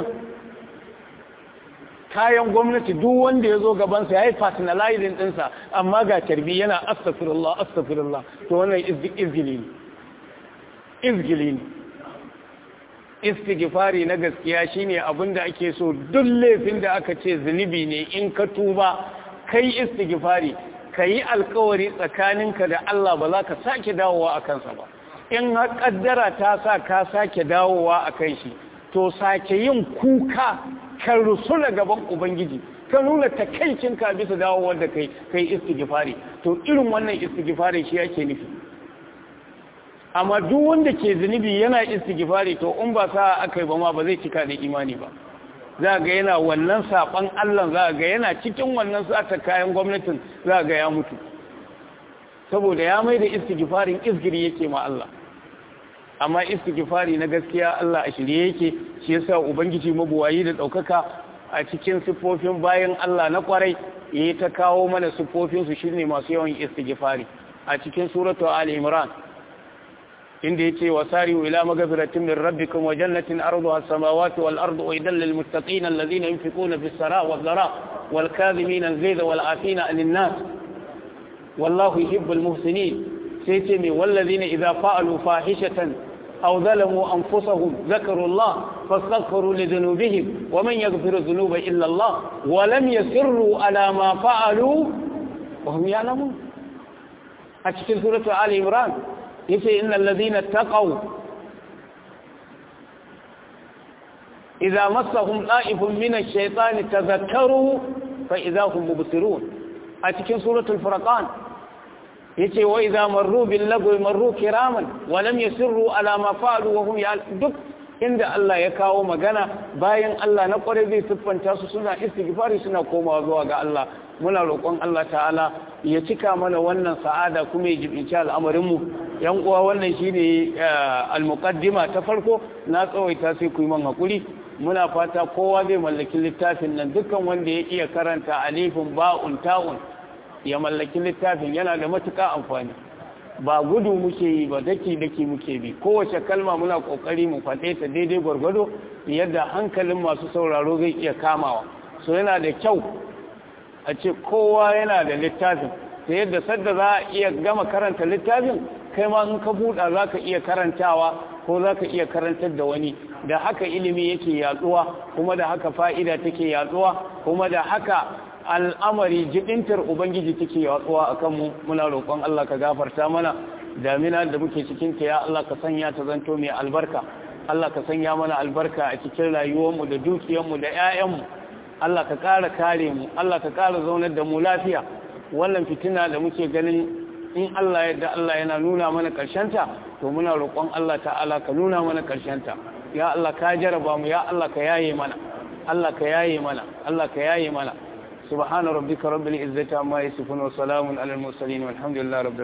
kayan gwamnati duk wanda ya zo gabansa ya yi personalizing ɗinsa amma ga carbi yana astaghfirullah astaghfirullah to wannan izgili ne izgili ne istighfari na gaskiya shine abin da ake so duk laifin da aka ce zunubi ne in ka tuba kai istighfari kayi alkawari tsakaninka da Allah ba za ka sake dawowa a kansa ba in har kaddara ta sa ka sake dawowa a kan shi to sake yin kuka ka rusula gaban ubangiji ka nuna takaicinka bisa dawowar da kai kai istighfari to irin wannan istighfari shi yake nufi amma duk wanda ke zunubi yana istighfari to in ba sa aka yi ba ma ba zai cika da imani ba za ga yana wannan saban Allah za ga yana cikin wannan sata kayan gwamnatin za ga ya mutu saboda ya mai da istighfarin izgiri yake ma Allah amma istighfari na gaskiya Allah a shirye yake shi yasa ubangiji mabuwayi da daukaka a cikin sifofin bayan Allah na kwarai yayi ta kawo mana sifofin su shine masu yawan istighfari a cikin suratu ali imran inda yace wasari'u ila magfiratin min rabbikum wa jannatin arduha as-samawati wal ardu uidan lil muttaqin alladhina yunfiquna fis saraa wad dharaa wal kadhimina al-ghayza wal 'afina 'anil nas wallahu yuhibbul muhsinin sai ce me walladhina idha fa'alu fahishatan aw zalamu anfusahum dhakaru Allah fastaghfiru li dhunubihim wa man yaghfiru dhunuba illa Allah wa lam yasirru ala ma fa'alu wa hum ya'lamun a cikin suratu ali imran yace innal ladina taqaw idza massahum da'ifun min ash-shaytani tadhakkaru fa idza hum mubsirun a cikin suratul furqan yace wa idza marru bil lagwi marru kiraman wa lam yusirru ala ma fa'alu wa hum duk inda Allah ya kawo magana bayan Allah na kware zai siffanta su suna istighfari suna komawa zuwa ga Allah muna roƙon Allah ta'ala ya cika mana wannan sa'ada kuma ya jibinci al'amarin mu yan uwa wannan shine al-muqaddima ta farko na tsawaita sai ku yi man hakuri muna fata kowa zai mallaki littafin nan dukkan wanda ya iya karanta alifin ba'un ta'un ya mallaki littafin yana da matuƙa amfani ba gudu muke yi ba daki daki muke bi kowace kalma muna kokari mu faɗe ta daidai gwargwado yadda hankalin masu sauraro zai iya kamawa so yana da kyau a ce kowa yana da littafin ta yadda sadda za a iya gama karanta littafin kai ma in ka buɗa za ka iya karantawa ko za ka iya karantar da wani da haka ilimi yake yatsuwa kuma da haka fa'ida take yatsuwa kuma da haka al'amari jibintar ubangiji take yatsuwa a kanmu muna roƙon Allah ka gafarta mana damina da muke cikinta ya Allah ka sanya ta zanto mai albarka Allah ka sanya mana albarka a cikin rayuwarmu da dukiyarmu da 'ya'yanmu Allah ka ƙara kare mu Allah ka ƙara zaunar da mu lafiya wannan fitina da muke ganin in Allah yadda Allah yana nuna mana ƙarshenta to muna roƙon Allah ta'ala ka nuna mana ƙarshenta ya Allah ka jaraba mu ya Allah ka yaye mana Allah ka yaye mana Allah ka yaye mana subhana rabbika rabbil izzati amma yasifun wa salamun alal mursalin walhamdulillahi rabbil